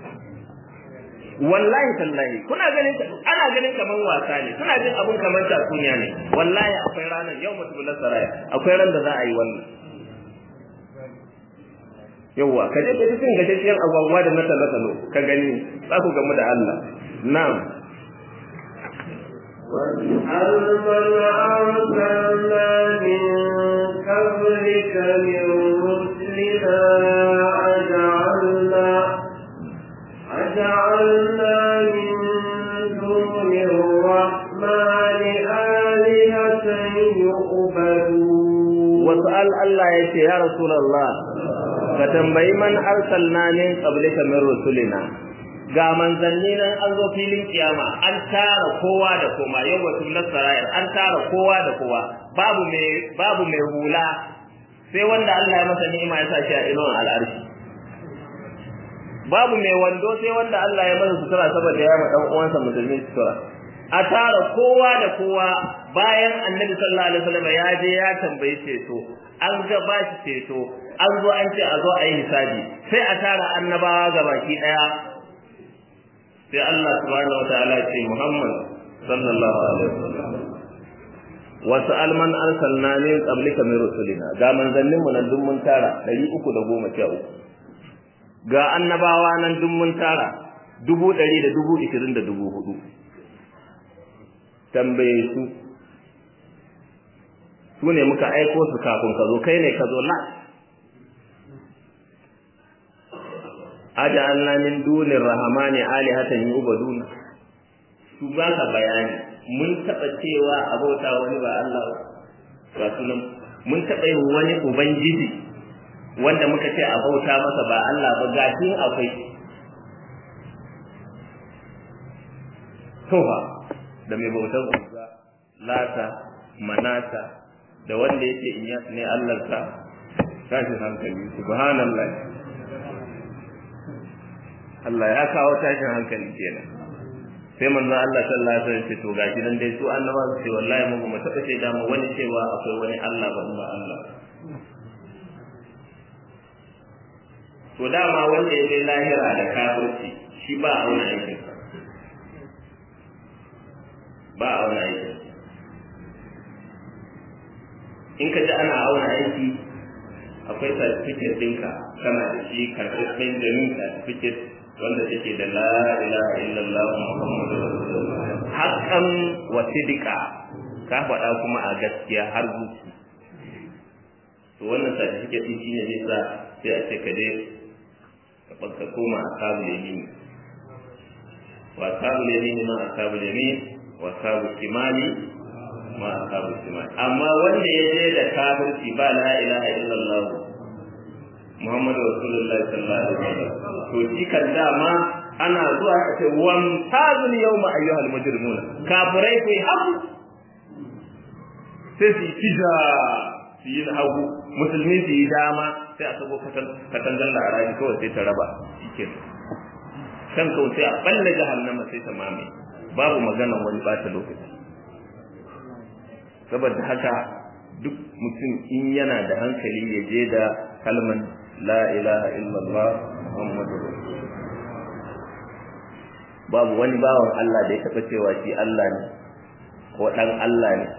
wallahi tallahi kuna ganin ana ganin kaman wasa ne kuna jin abun kaman tatsuniya ne wallahi akwai ranar yau mutum saraya akwai ran da za a yi wannan yawwa ka je ka ji cin gashashiyar agwagwa da na talo ka gani za ku gamu da Allah na'am واسأل من أرسلنا من قبلك من رسلنا أجعلنا أجعلنا من دون الرحمن sal Allah ya ce ya rasulullah ka tambayi man arsalna min qablika min rusulina ga manzanni nan an zo filin kiyama an tara kowa da koma yau wasu nasarayar an tara kowa da kowa babu mai babu mai hula sai wanda Allah ya masa ni'ima ya sa shi a inuwan al'arshi babu mai wando sai wanda Allah ya masa sutura saboda ya ma dan uwansa musulmi sutura a tara kowa da kowa bayan annabi sallallahu alaihi wasallam ya je ya tambayi ceto an ga ba shi ceto an zo an ce a zo a yi hisabi sai a tara annabawa ga baki daya sai Allah subhanahu wataala ya ce Muhammad sallallahu alaihi wasallam wasu alman arsalna min qablika min rusulina ga manzannin mu nan duk mun tara 313 ga annabawa nan duk mun tara dubu ɗari da dubu ishirin da dubu hudu tambaye su su ne muka aiko su kafin ka zo kai ne ka zo na aja Allah min dunin rahamani alihatan yubaduna su ba ka bayani mun taɓa cewa abota wani ba Allah ba sunan mun taɓa yin wani ubangiji wanda muka ce a bauta masa ba Allah ba gashin akwai tofa da mai bautar uzza lata manata da wanda yake in ya ne Allahnsa tashin hankali subhanallah Allah ya kawo tashin hankali kenan sai manzo Allah sallallahu alaihi wasallam ce to gashi nan dai su annaba su ce wallahi mu mu taba ce da mu wani cewa akwai wani Allah ba ba Allah to dama wanda ya kai lahira da kafirci shi ba a wani aikin ba a wani aikin in ka ji ana auna aiki akwai certificate ɗinka kana da shi karɓaɓɓen jamin certificate wanda take da la ilaha illallah muhammadu rasulullah haqqan wa sidqa ka faɗa kuma a gaskiya har zuci to wannan certificate din shine zai sa sai a ce ka je ka koma ashabul yamin wa ashabul yamin ma ashabul yamin wa ashabul shimali ma ashabul shimali amma wanda ya je da kafirci ba la ilaha illallah Muhammadu Rasulullahi sallallahu alaihi wasallam to shi kan dama ana zuwa a ce wan tazul yawma ayyuhal mujrimun kafirai ku haku sai su tija su yi hagu musulmi su yi dama sai a sabo katangar da arabi kawai sai ta raba shike kan kawai sai a balle jahannama sai ta mame babu magana wani bata lokaci saboda haka duk mutum in yana da hankali ya je da kalman la ilaha illallah muhammadu babu wani bawan Allah da ya taɓa cewa shi Allah ne ko ɗan Allah ne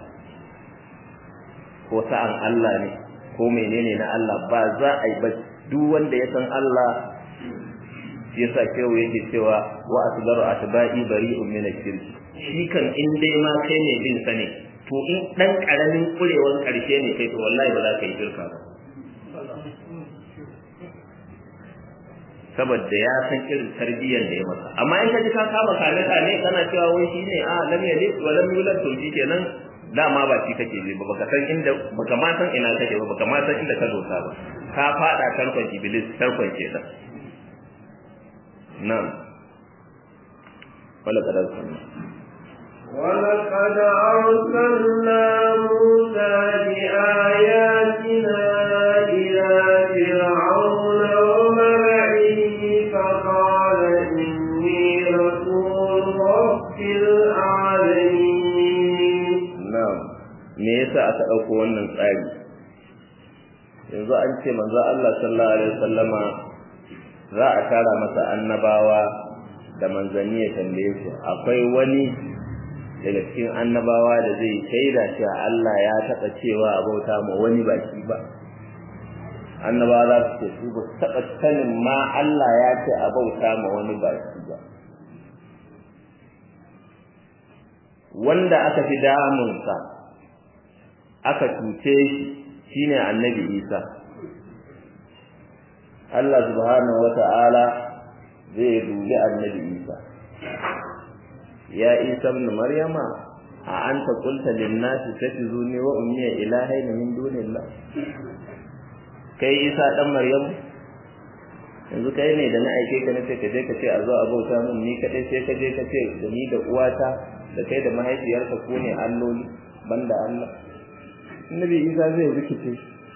ko sa'an Allah ne ko menene na Allah ba za a yi ba duk wanda ya san Allah shi yasa kewa yake cewa wa asgaru atba'i bari'un min ash-shirk shi kan in dai ma kai ne bin sa ne to in dan karamin kurewan karshe ne kai to wallahi ba za ka yi shirka ba saboda ya san irin tarbiyyar da ya masa amma in ka ji ka kama kane kane kana cewa wai shi ne a lam yalid wa lam yulad to shi kenan dama ba shi kake ji ba baka san inda baka ma san ina kake ba baka ma san inda ka dosa ba ka fada tarkon iblis tarkon kenan na'am wala kadar ولقد أرسلنا موسى بآياتنا إلى فرعون وملئه فقال إني رسول رب العالمين na'am me yasa aka dauko wannan tsari yanzu an ce manzo Allah sallallahu alaihi wasallama za a tara masa annabawa da manzanni ya tambaye su akwai wani daga cikin annabawa da zai shaida cewa Allah ya taɓa cewa a bauta ma wani baki ba annabawa za su ce su ba su taɓa sanin ma Allah ya ce a bauta ma wani baki ba wanda aka fi damunsa aka cuce shi shine annabi Isa Allah subhanahu wata'ala zai dubi annabi Isa ya Isa ibn Maryama a anta qulta lin nasi takhuzuni wa ummi ilahayn min dunillah kai isa dan maryam yanzu kai ne da na aike ka nace ka je ka ce a zo a bauta mun ni kadai sai ka je ka ce da ni da uwata da kai da mahaifiyarka ko ne alloli banda Allah annabi isa zai rikice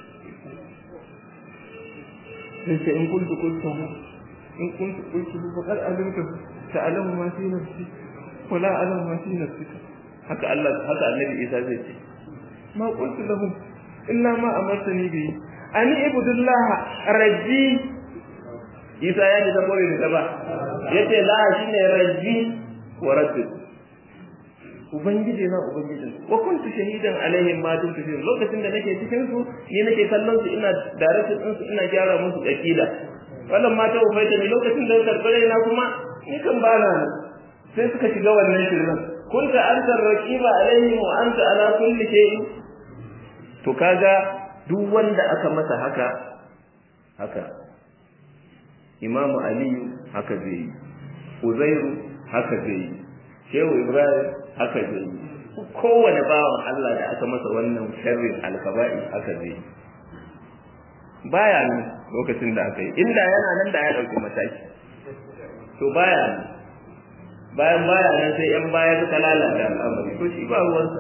sai ce in kuntu kuntu in kuntu kuntu faqad alimtu ta'lamu ma fi nafsi wa la a'lamu ma fi nafsika haka Allah haka annabi isa zai ce ma qultu lahum illa ma amartani bi ani ibudullah rabbi isa ya ji zabo da ba yace la shine rabbi wa rabbi ubangiji na ubangijin wa kuntu shahidan alaihim ma dumtu fi lokacin da nake cikin su ni nake kallon su ina direction din su ina gyara musu akida wannan mata ubaita ne lokacin da karbare na kuma ni kan bana sai suka shiga wannan shirin kunta anta raqiba alaihim wa anta ala kulli shay'in to kaga duk wanda aka masa haka haka imamu aliyu haka zai yi uzairu haka zai yi shehu ibrahim haka zai yi kowane bawan Allah da aka masa wannan sharrin alkaba'i haka zai yi baya nan lokacin da aka yi inda yana nan da ya dauki mataki to baya nan bayan baya nan sai yan baya suka lalata al'amari to shi ba ruwansa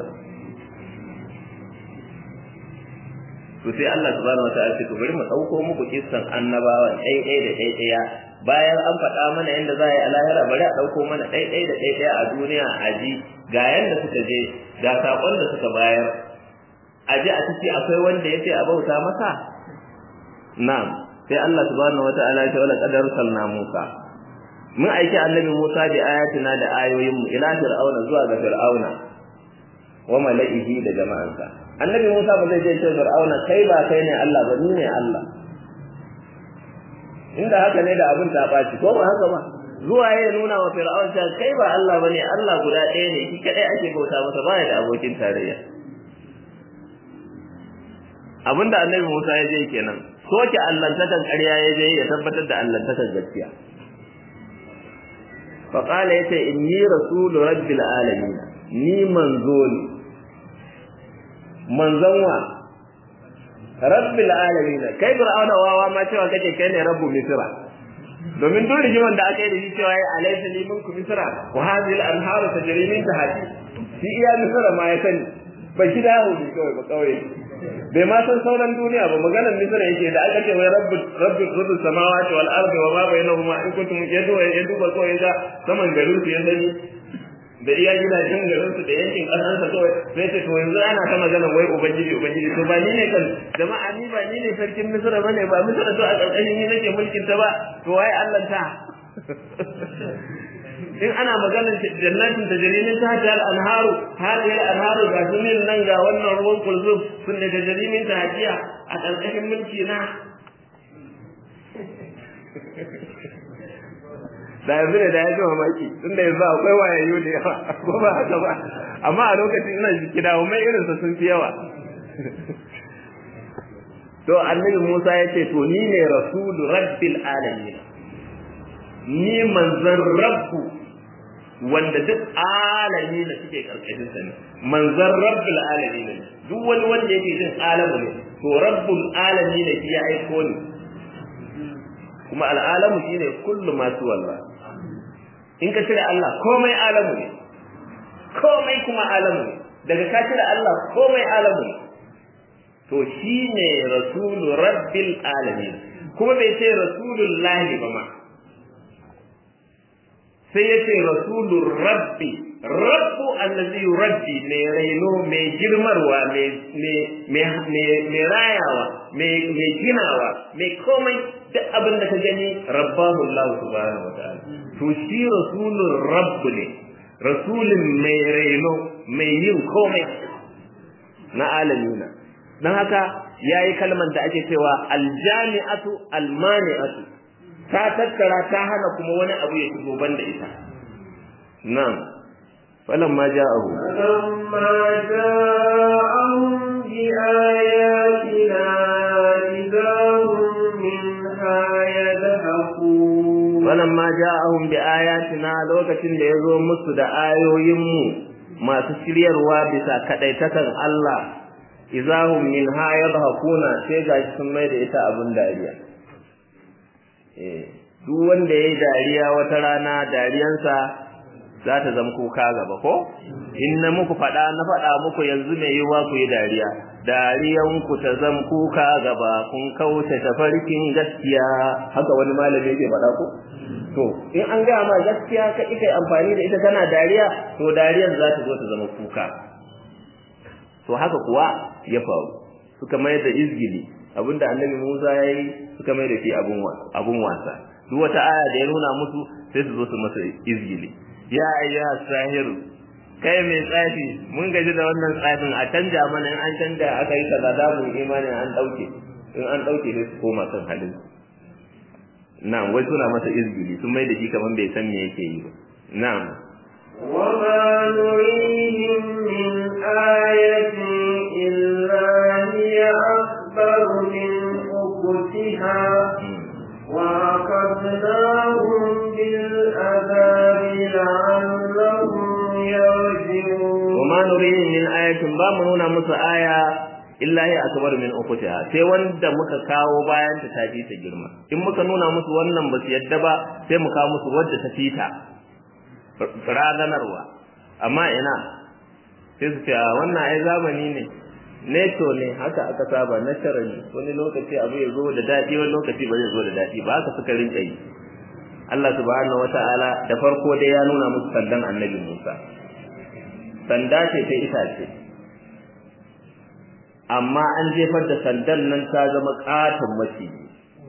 to sai Allah subhanahu wataala ce to bari mu dauko muku kissan annabawan ɗai ɗai da ɗai ɗaya bayan an faɗa mana yadda za a yi a lahira bari a ɗauko mana ɗai ɗai da ɗai ɗaya a duniya a ji ga yadda suka je ga saƙon da suka bayar a ji a ciki akwai wanda ya ce a bauta masa na'am sai Allah subhanahu wataala ya ce wala qadar salna Musa mun aiki annabi Musa da ayatina da ayoyin mu ila fir'auna zuwa ga fir'auna wa mala'ihi da jama'ansa annabi Musa ba zai je ce fir'auna kai ba kai ne Allah ba ni ne Allah inda haka ne da abin ta baci ko ba haka ba zuwa ya nuna wa fir'aun ta kai ba Allah bane Allah guda ɗaya ne shi kadai ake bauta masa baya da abokin tarayya abinda annabi Musa ya je kenan soke allantakan ƙarya ya je ya tabbatar da allantakan gaskiya fa qala yace inni rasulu rabbil alamin ni manzo ne manzon wa rabbil alamin kai fir'auna wawa ma cewa kake kai ne rabbu misra domin duk rigiman da aka yi da shi cewa ya alaysa li minkum misra wa hadhihi al-anharu tajri min tahti shi iya misra ma ya sani ba shi da yawo ne kawai ba kawai bai ma san sauran duniya ba maganar misra yake da aka ce wai rabbu rabbu rabbu samawati wal ardi wa ma bainahuma in kuntum yadu ya duba kawai ga saman garin su ya sani da iya gidajen garin su da yankin kasar sa kawai sai ce to yanzu ana ta magana wai ubangiji ubangiji to ba ni ne kan jama'a ni ba ni ne sarkin misra bane ba misra to a karkashin ni nake mulkin ta ba to wai Allah ta in ana maganar jannatin da jarimin ta ta al-anharu hadiya al-anharu ga sunin nan ga wannan ruwan kulzum sun da jarimin ta hajiya a karkashin mulki na da yanzu ne da ya ji mamaki tunda yanzu akwai wayayyu da yawa ko ba haka ba amma a lokacin ina jiki da mai irin sa sun fi yawa to annabi Musa ya ce to ni ne rasulu rabbil alamin ni manzon rabbu wanda duk alami da suke karkashin sa ne manzon rabbul alamin duk wani wanda yake jin alamu ne to rabbul alamin ne ya aiko ni kuma al'alamu shine kullu ma wallah in ka cire Allah komai alamu ne komai kuma alamu ne daga ka cire Allah komai alamu ne to shine rasulu rabbil alamin kuma bai ce rasulullahi ba ma sai ya ce rasulur rabbi rabbu allazi yurabbi mai raino mai girmarwa mai rayawa mai ginawa mai komai duk abin da ka gani rabbahu Allah subhanahu wa ta'ala to shi rasulun rabbu ne rasulun mai raino mai yin komai na alamina don haka ya yi kalmar da ake cewa aljami'atu almani'atu ta tattara ta hana kuma wani abu ya shigo banda ita nan فلما جاءه فلما جاءهم بآياتنا إذا هم منها يذهبون فلما جاءهم بآياتنا lokacin da yazo musu da ayoyin mu masu shiryarwa bisa kadaitakan Allah izahum minha yadhakuna sai gashi sun mai da ita abun dariya eh duk wanda yayi dariya wata rana dariyansa za ta zama kuka gaba ko in na muku faɗa na faɗa muku yanzu mai yiwa ku yi dariya dariyan ku ta zama kuka gaba kun kauce tafarkin gaskiya haka wani malami yake faɗa ko to in an gaya ma gaskiya ka kai amfani da ita kana dariya to dariyar za ta zo ta zama kuka to haka kuwa ya faru suka mai da izgili abinda annabi Musa ya yi suka mai da shi abun wasa duk wata aya da ya nuna musu sai su zo su masa izgili ya ayyuha sahiru kai mai tsafi mun gaji da wannan tsafin a canja mana in an canja aka yi kaza da mu imanin an dauke in an dauke sai su koma kan halin na'am wai suna masa izgili sun mai da shi kaman bai san me yake yi ba na'am وما نريهم من آية إلا هي أكبر من أختها وأخذناهم بالعذاب لعلهم يرجعون وما نريهم من آية بامنون مس آية illa ya akbar min ukhtiha sai wanda muka kawo bayan ta tafi ta girma in muka nuna musu wannan ba su yadda ba sai mu kawo musu wadda ta fita raganarwa amma ina sai su ce a wannan ai zamani ne neto ne haka aka saba naturally wani lokaci abu ya zo da daɗi wani lokaci ba zai zo da daɗi ba haka suka rinka yi Allah subhanahu wata'ala da farko dai ya nuna musu sandan annabi Musa sanda ce ta itace amma an jefar da sandan nan ta zama katon maciji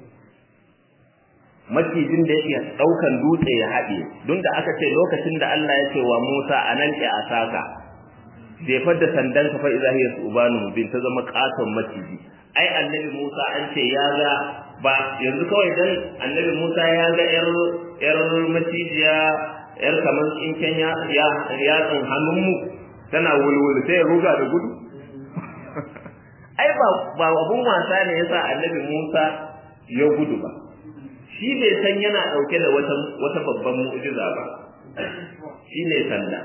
macijin da yake daukan dutse ya haɗe don da aka ce lokacin da Allah ya ce wa Musa anan ke asaka jefar da sandan ka fa idza hiya subanu bin ta zama katon maciji ai annabi Musa an ce ya ga ba yanzu kawai dan annabi Musa ya ga yar yar macijiya yar kamar tsinken ya ya yatsun hannunmu tana wulwul sai ya ruga da gudu ai ba ba abun wasa ne yasa annabi Musa ya gudu ba shi bai san yana dauke da wata wata babban mu'jiza ba shi ne sanda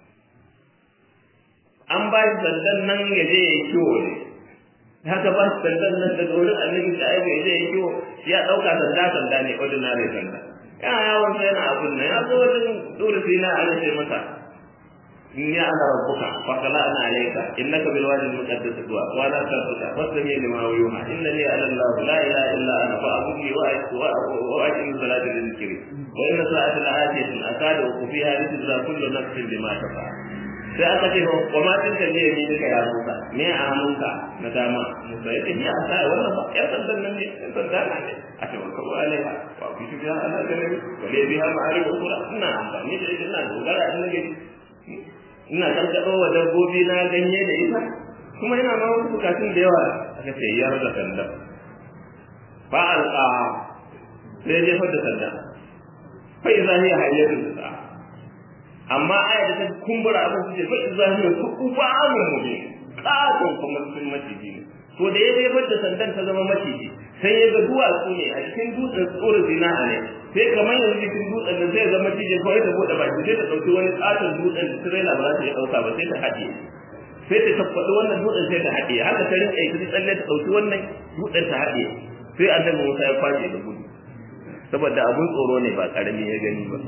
an ba shi sandan nan ya je ya kiwo ne haka ba shi sandan nan daga wurin annabi da ai ya je ya kiwo ya dauka sanda sanda ne ordinary sanda yana yawon sai yana abun nan ya zo wajen dole sai na ala sai masa إني أنا ربك فخلعنا عليك إنك بالوادي المقدس طوى وأنا أستغفرك فاستمع لما يوحى إنني أنا الله لا إله إلا أنا فأعبدني وأقم الصلاة للذكر وإن ساعة لآتية أكاد أخفيها لتجزى كل نفس بما تفعل sai aka ce wa ma tin kan ne ni duka ya Musa me a hannunka na dama Musa ya ce ni a sai wannan ba ya sandan nan ne ya sandan nan ne a ce ko alaiha wa bi shi ya ana da ne wa le biha ma'arif ukura ina amfani da ita ina dogara in nake ina karkaɗo wa dabbobi na ganye da ita kuma ina ma wasu bukatun da yawa aka ce yar da sanda ba alƙa sai jefar da sanda fa iza hiya hayyatun sa amma aya da ta kumbura abin su ce fa iza hiya kuba amun mubin katon kuma sun maciji ne to da ya jefar da sandan ta zama maciji sai ya ga duwatsu ne a cikin dutsen tsoro zina ne sai kamar yanzu cikin dutsen da zai zama cijin kawai ta bude baki sai ta ɗauki wani katon dutsen da tirela ba za ta iya ɗauka ba sai ta haɗe sai ta tabbaɗi wannan dutsen sai ta haɗe haka ta rinƙa yi tsalle ta ɗauki wannan dutsen ta haɗe sai annabi Musa ya kwace da gudu saboda abun tsoro ne ba ƙarami ya gani ba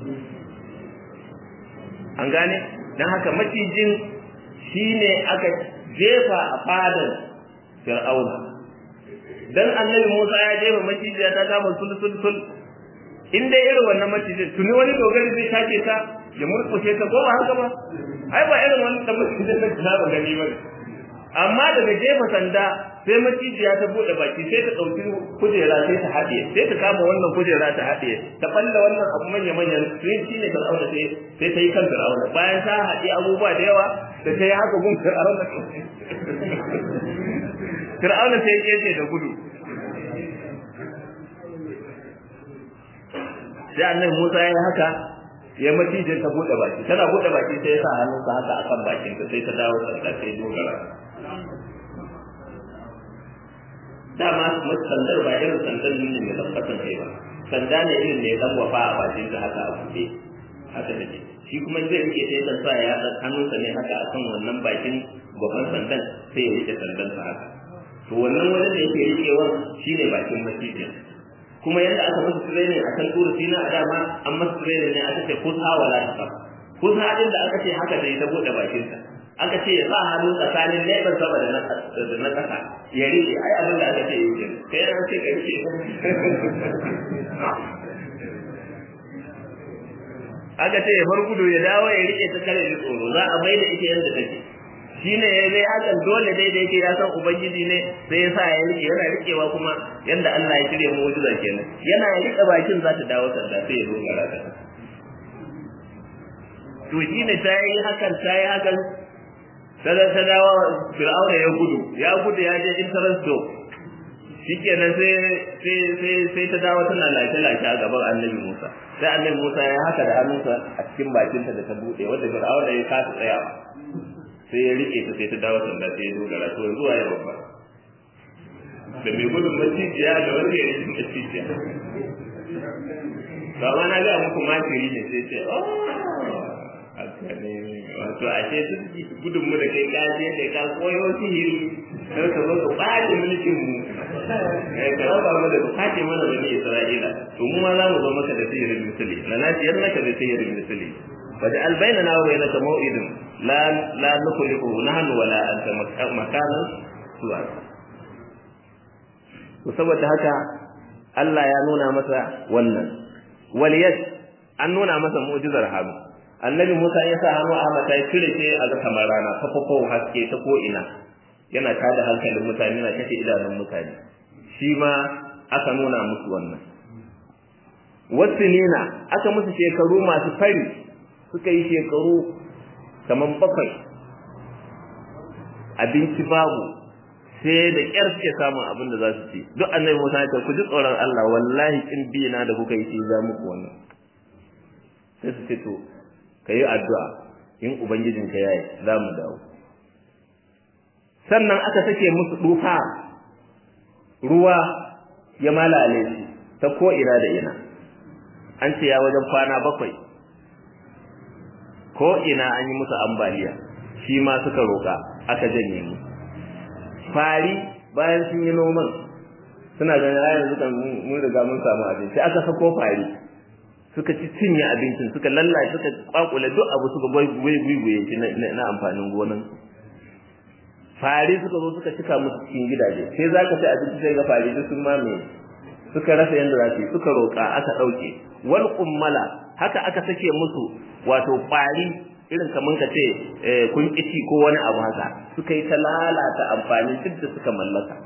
an gane don haka macijin shine aka jefa a fadar fir'auna dan annabi Musa ya jefa macijiya ta kama sul sul sul in dai irin wannan macijin tuni wani dogari zai take ta ya murkushe ta ko ba haka ba ai ba irin wannan da macijin da ta ba gani ba amma daga jefa sanda sai macijiya ta bude baki sai ta dauki kujera sai ta haɗe sai ta kama wannan kujera ta haɗe ta balla wannan abu manya manyan sai shine fir'auna sai sai ta yi kan fir'auna bayan ta haɗe abubuwa da yawa da ta yi haka gun fir'auna fir'auna sai ya ce da gudu sai annabi Musa ya yi haka ya macijin ta bude baki tana bude baki sai ya sa hannunsa haka akan bakin ta sai ta dawo sanda sai dogara dama sandar ba irin sandar ne mai tabbatan kai ba sanda ne irin ne dan wafa a bakin ta haka a buɗe haka take shi kuma zai rike sai dan sa ya dan hannunsa ne haka akan wannan bakin gaban sandan sai ya rike sandan sa haka to wannan wajen da yake rikewa shine bakin macijin kuma yadda aka masa training a kan turu sina a dama an masa training ne aka ce kusa wala ta kusa din da aka ce haka da ita bude bakinsa aka ce ya sa hannu tsakanin leɓen sama da na ƙasa ya rike ai abin da aka ce yi ke kai yana ce ka rike aka ce ya bar gudu ya dawo ya rike ta kare da tsoro za a bai da ita yadda take shine ya zai hakan dole dai da yake ya san ubangiji ne sai ya sa ya rike yana rikewa kuma yanda Allah ya shirya mu'jiza kenan yana rike bakin za ta dawo sanda sai ya zo gara ta to shine ta yi hakan ta yi hakan sai ta dawo fir'auna ya gudu ya gudu ya je interest do shikenan sai sai sai sai ta dawo tana lafiya lafiya a gaban annabi Musa sai annabi Musa ya haka da hannunsa a cikin bakinta da ta bude wanda fir'auna ya kasa tsayawa sai ya rike ta sai ta dawo sanda sai ya dogara to zuwa ya babba da mai gudun macijiya da wanda ya rike macijiya ba ma na ga muku makiri ne sai ce oh haka ne wato a ce su gudun mu da kai kaje da ka koyo sihiri sai ka zo ka ɓace mulkin mu ka raba mu da ɓace mana bani Isra'ila to mu ma za mu zo maka da sihirin misali la na ciyar maka da sihirin misali فجعل بيننا وبينك موعد لا لا نخلفه نحن ولا انت مكانا سوى saboda haka Allah ya nuna masa wannan waliyat an nuna masa mu'jizar hannu annabi Musa ya sa hannu a mata ya cire shi a ga kamar rana fafafo haske ta ko ina yana tada hankalin mutane yana kashe idanun mutane shi ma aka nuna musu wannan wasu nina aka musu shekaru masu fari suka yi shekaru kamar bakwai abinci babu sai da ƙyar suke samun abin da za su ci duk annabi Musa ya ce ku ji tsoron Allah wallahi kin bi na da kuka yi shi za muku wannan sai su ce to ka yi addu'a in ubangijin ka yayi za mu dawo sannan aka sake musu dufa ruwa ya malale shi ta ko ina da ina an ce ya wajen kwana bakwai ko ina an yi musu ambaliya shi ma suka roƙa aka janye mu fari bayan sun yi noman suna ganin a yanzu kan mun riga mun samu abinci aka sako fari suka ci cinye abincin suka lallace suka kwakule duk abu suka gwaigwaye shi na amfanin gonan fari suka zo suka cika musu cikin gidaje sai za ka ci abinci sai ga fari duk sun mamaye suka rasa yadda za su yi suka roƙa aka ɗauke wal kummala haka aka sake musu wato ƙwari irin kamar ka ce kun kici ko wani abu haka suka yi ta lalata amfani duk da suka mallaka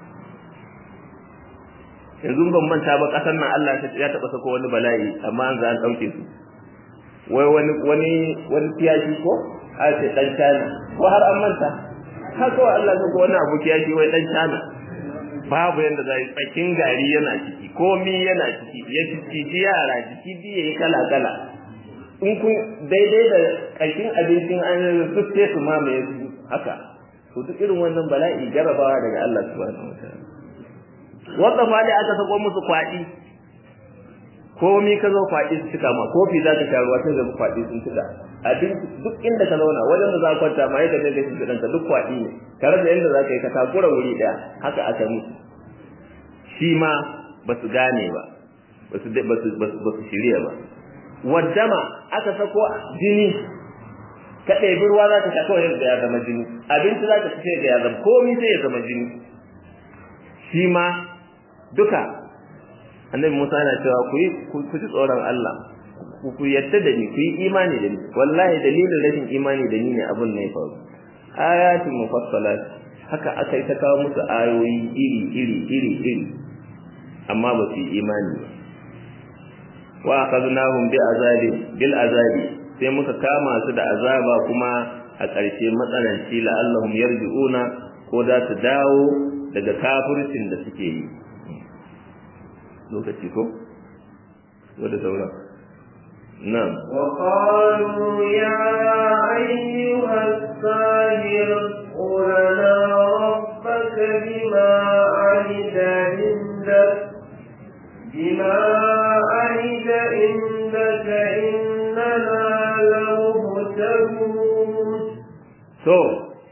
yanzu ban manta ba ƙasar nan Allah ya taɓa sako wani bala'i amma an za an ɗauke su wai wani wani wani kiyashi ko a ce ɗan cana ko har an manta haka wa Allah sako wani abu kiyashi wai ɗan cana babu yadda za yi tsakin gari yana ciki komi yana ciki ya ciki yara jiki biye yi kala kala in kun daidai da ƙarshen abincin an suke su mamaye su haka to duk irin wannan bala'i jarabawa daga Allah subhanahu wa ta'ala wanda fa dai aka sako musu kwaɗi komi ka zo kwaɗi su cika ma kofi za ka sha ruwa sai da kwaɗi sun cika abin duk inda ka zauna wajen da za ka kwanta ma yadda kai shi ka duk kwaɗi ne tare da yadda za ka yi ka takura wuri ɗaya haka aka musu shi ma ba su gane ba ba su shirya ba waddama aka sako jini ka ɗebi ruwa za ka sha kawai yadda ya zama jini abinci za ka ci sai da ya zama komi sai ya zama jini shi ma duka annabi Musa yana cewa ku yi ku ji tsoron Allah ku yadda da ni ku yi imani da ni wallahi dalilin rashin imani da ni ne abin ne faru ayatin mufassalat haka aka yi ta kawo musu ayoyi iri iri iri iri amma ba su yi imani ba wa akhadnahum bi azabi bil azabi sai muka kama su da azaba kuma a ƙarshe matsananci la'allahum yarji'una ko za su dawo daga kafircin da suke yi lokaci ko wadda sauran nan وقالوا يا أيها الساهر ادع لنا ربك بما عهد عندك بما عهد عندك إننا لمهتدون so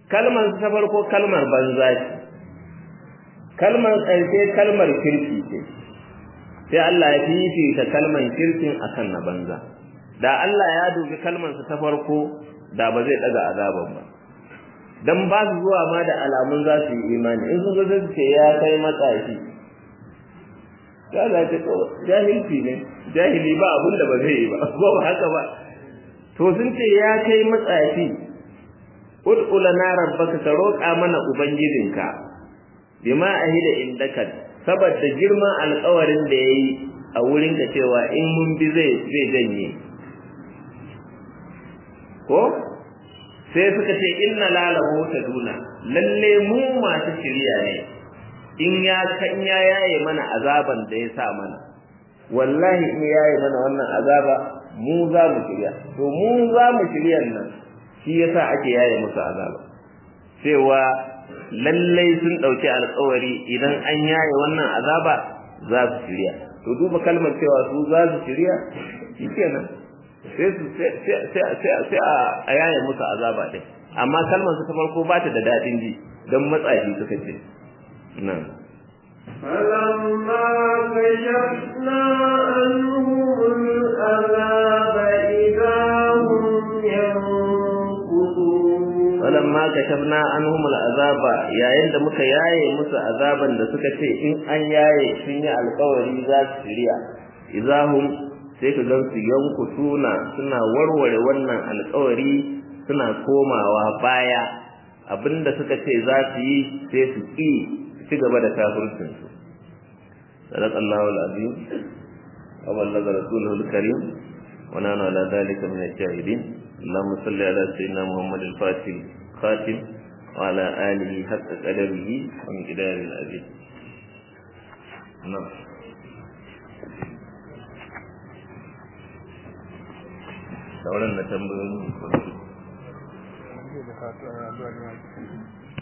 kalmar ta farko kalmar banza ce kalmar ƙarshe kalmar kirki ce sai Allah ya fifita kalmar kirkin akan na banza da Allah ya dubi kalmar ta farko da ba zai daga azaban ba dan ba su zuwa ma da alamun za su yi imani in sun zo su ce ya kai matsashi ya za ta ko jahilci ne jahili ba abin da ba zai yi ba ko ba haka ba to sun ce ya kai matsashi ud'u lana rabbaka ka roƙa mana ubangijinka bima ahida indaka saboda girman alƙawarin da yayi a wurin ka cewa in mun bi zai zai janye ko sai suka ce inna lalahu taduna lalle mu masu shiriya ne in ya kan ya yaye mana azaban da ya sa mana wallahi in yaye mana wannan azaba mu za mu shirya to mu za mu shiryan nan shi yasa ake yaye musu azaba cewa lallai sun ɗauki alƙawari idan an yaye wannan azaba za su shirya to duba kalmar cewa su za su shirya shikenan sai su sai a yaye musu azaba ɗin amma kalmar su ta farko ba ta da daɗin ji don matsayi suka ce nan فلما كشفنا عنهم العذاب إذا هم ينكثون falamma kashafna anhum al'azaba yayin da muka yaye musu azaban da suka ce in an yaye sun yi alƙawari za su shirya idahum sai ka gan su yanku suna suna warware wannan alƙawari suna komawa baya abinda suka ce za su yi sai su ƙi ci gaba da kafircin su sadaqallahu alazim wa ballaga rasuluhu alkarim wa nana ala dhalika min ash-shahidin اللهم صل على سيدنا محمد الفاتح الخاتم وعلى آله حق قدره ومقدار العزيز نعم sauran na tambayoyin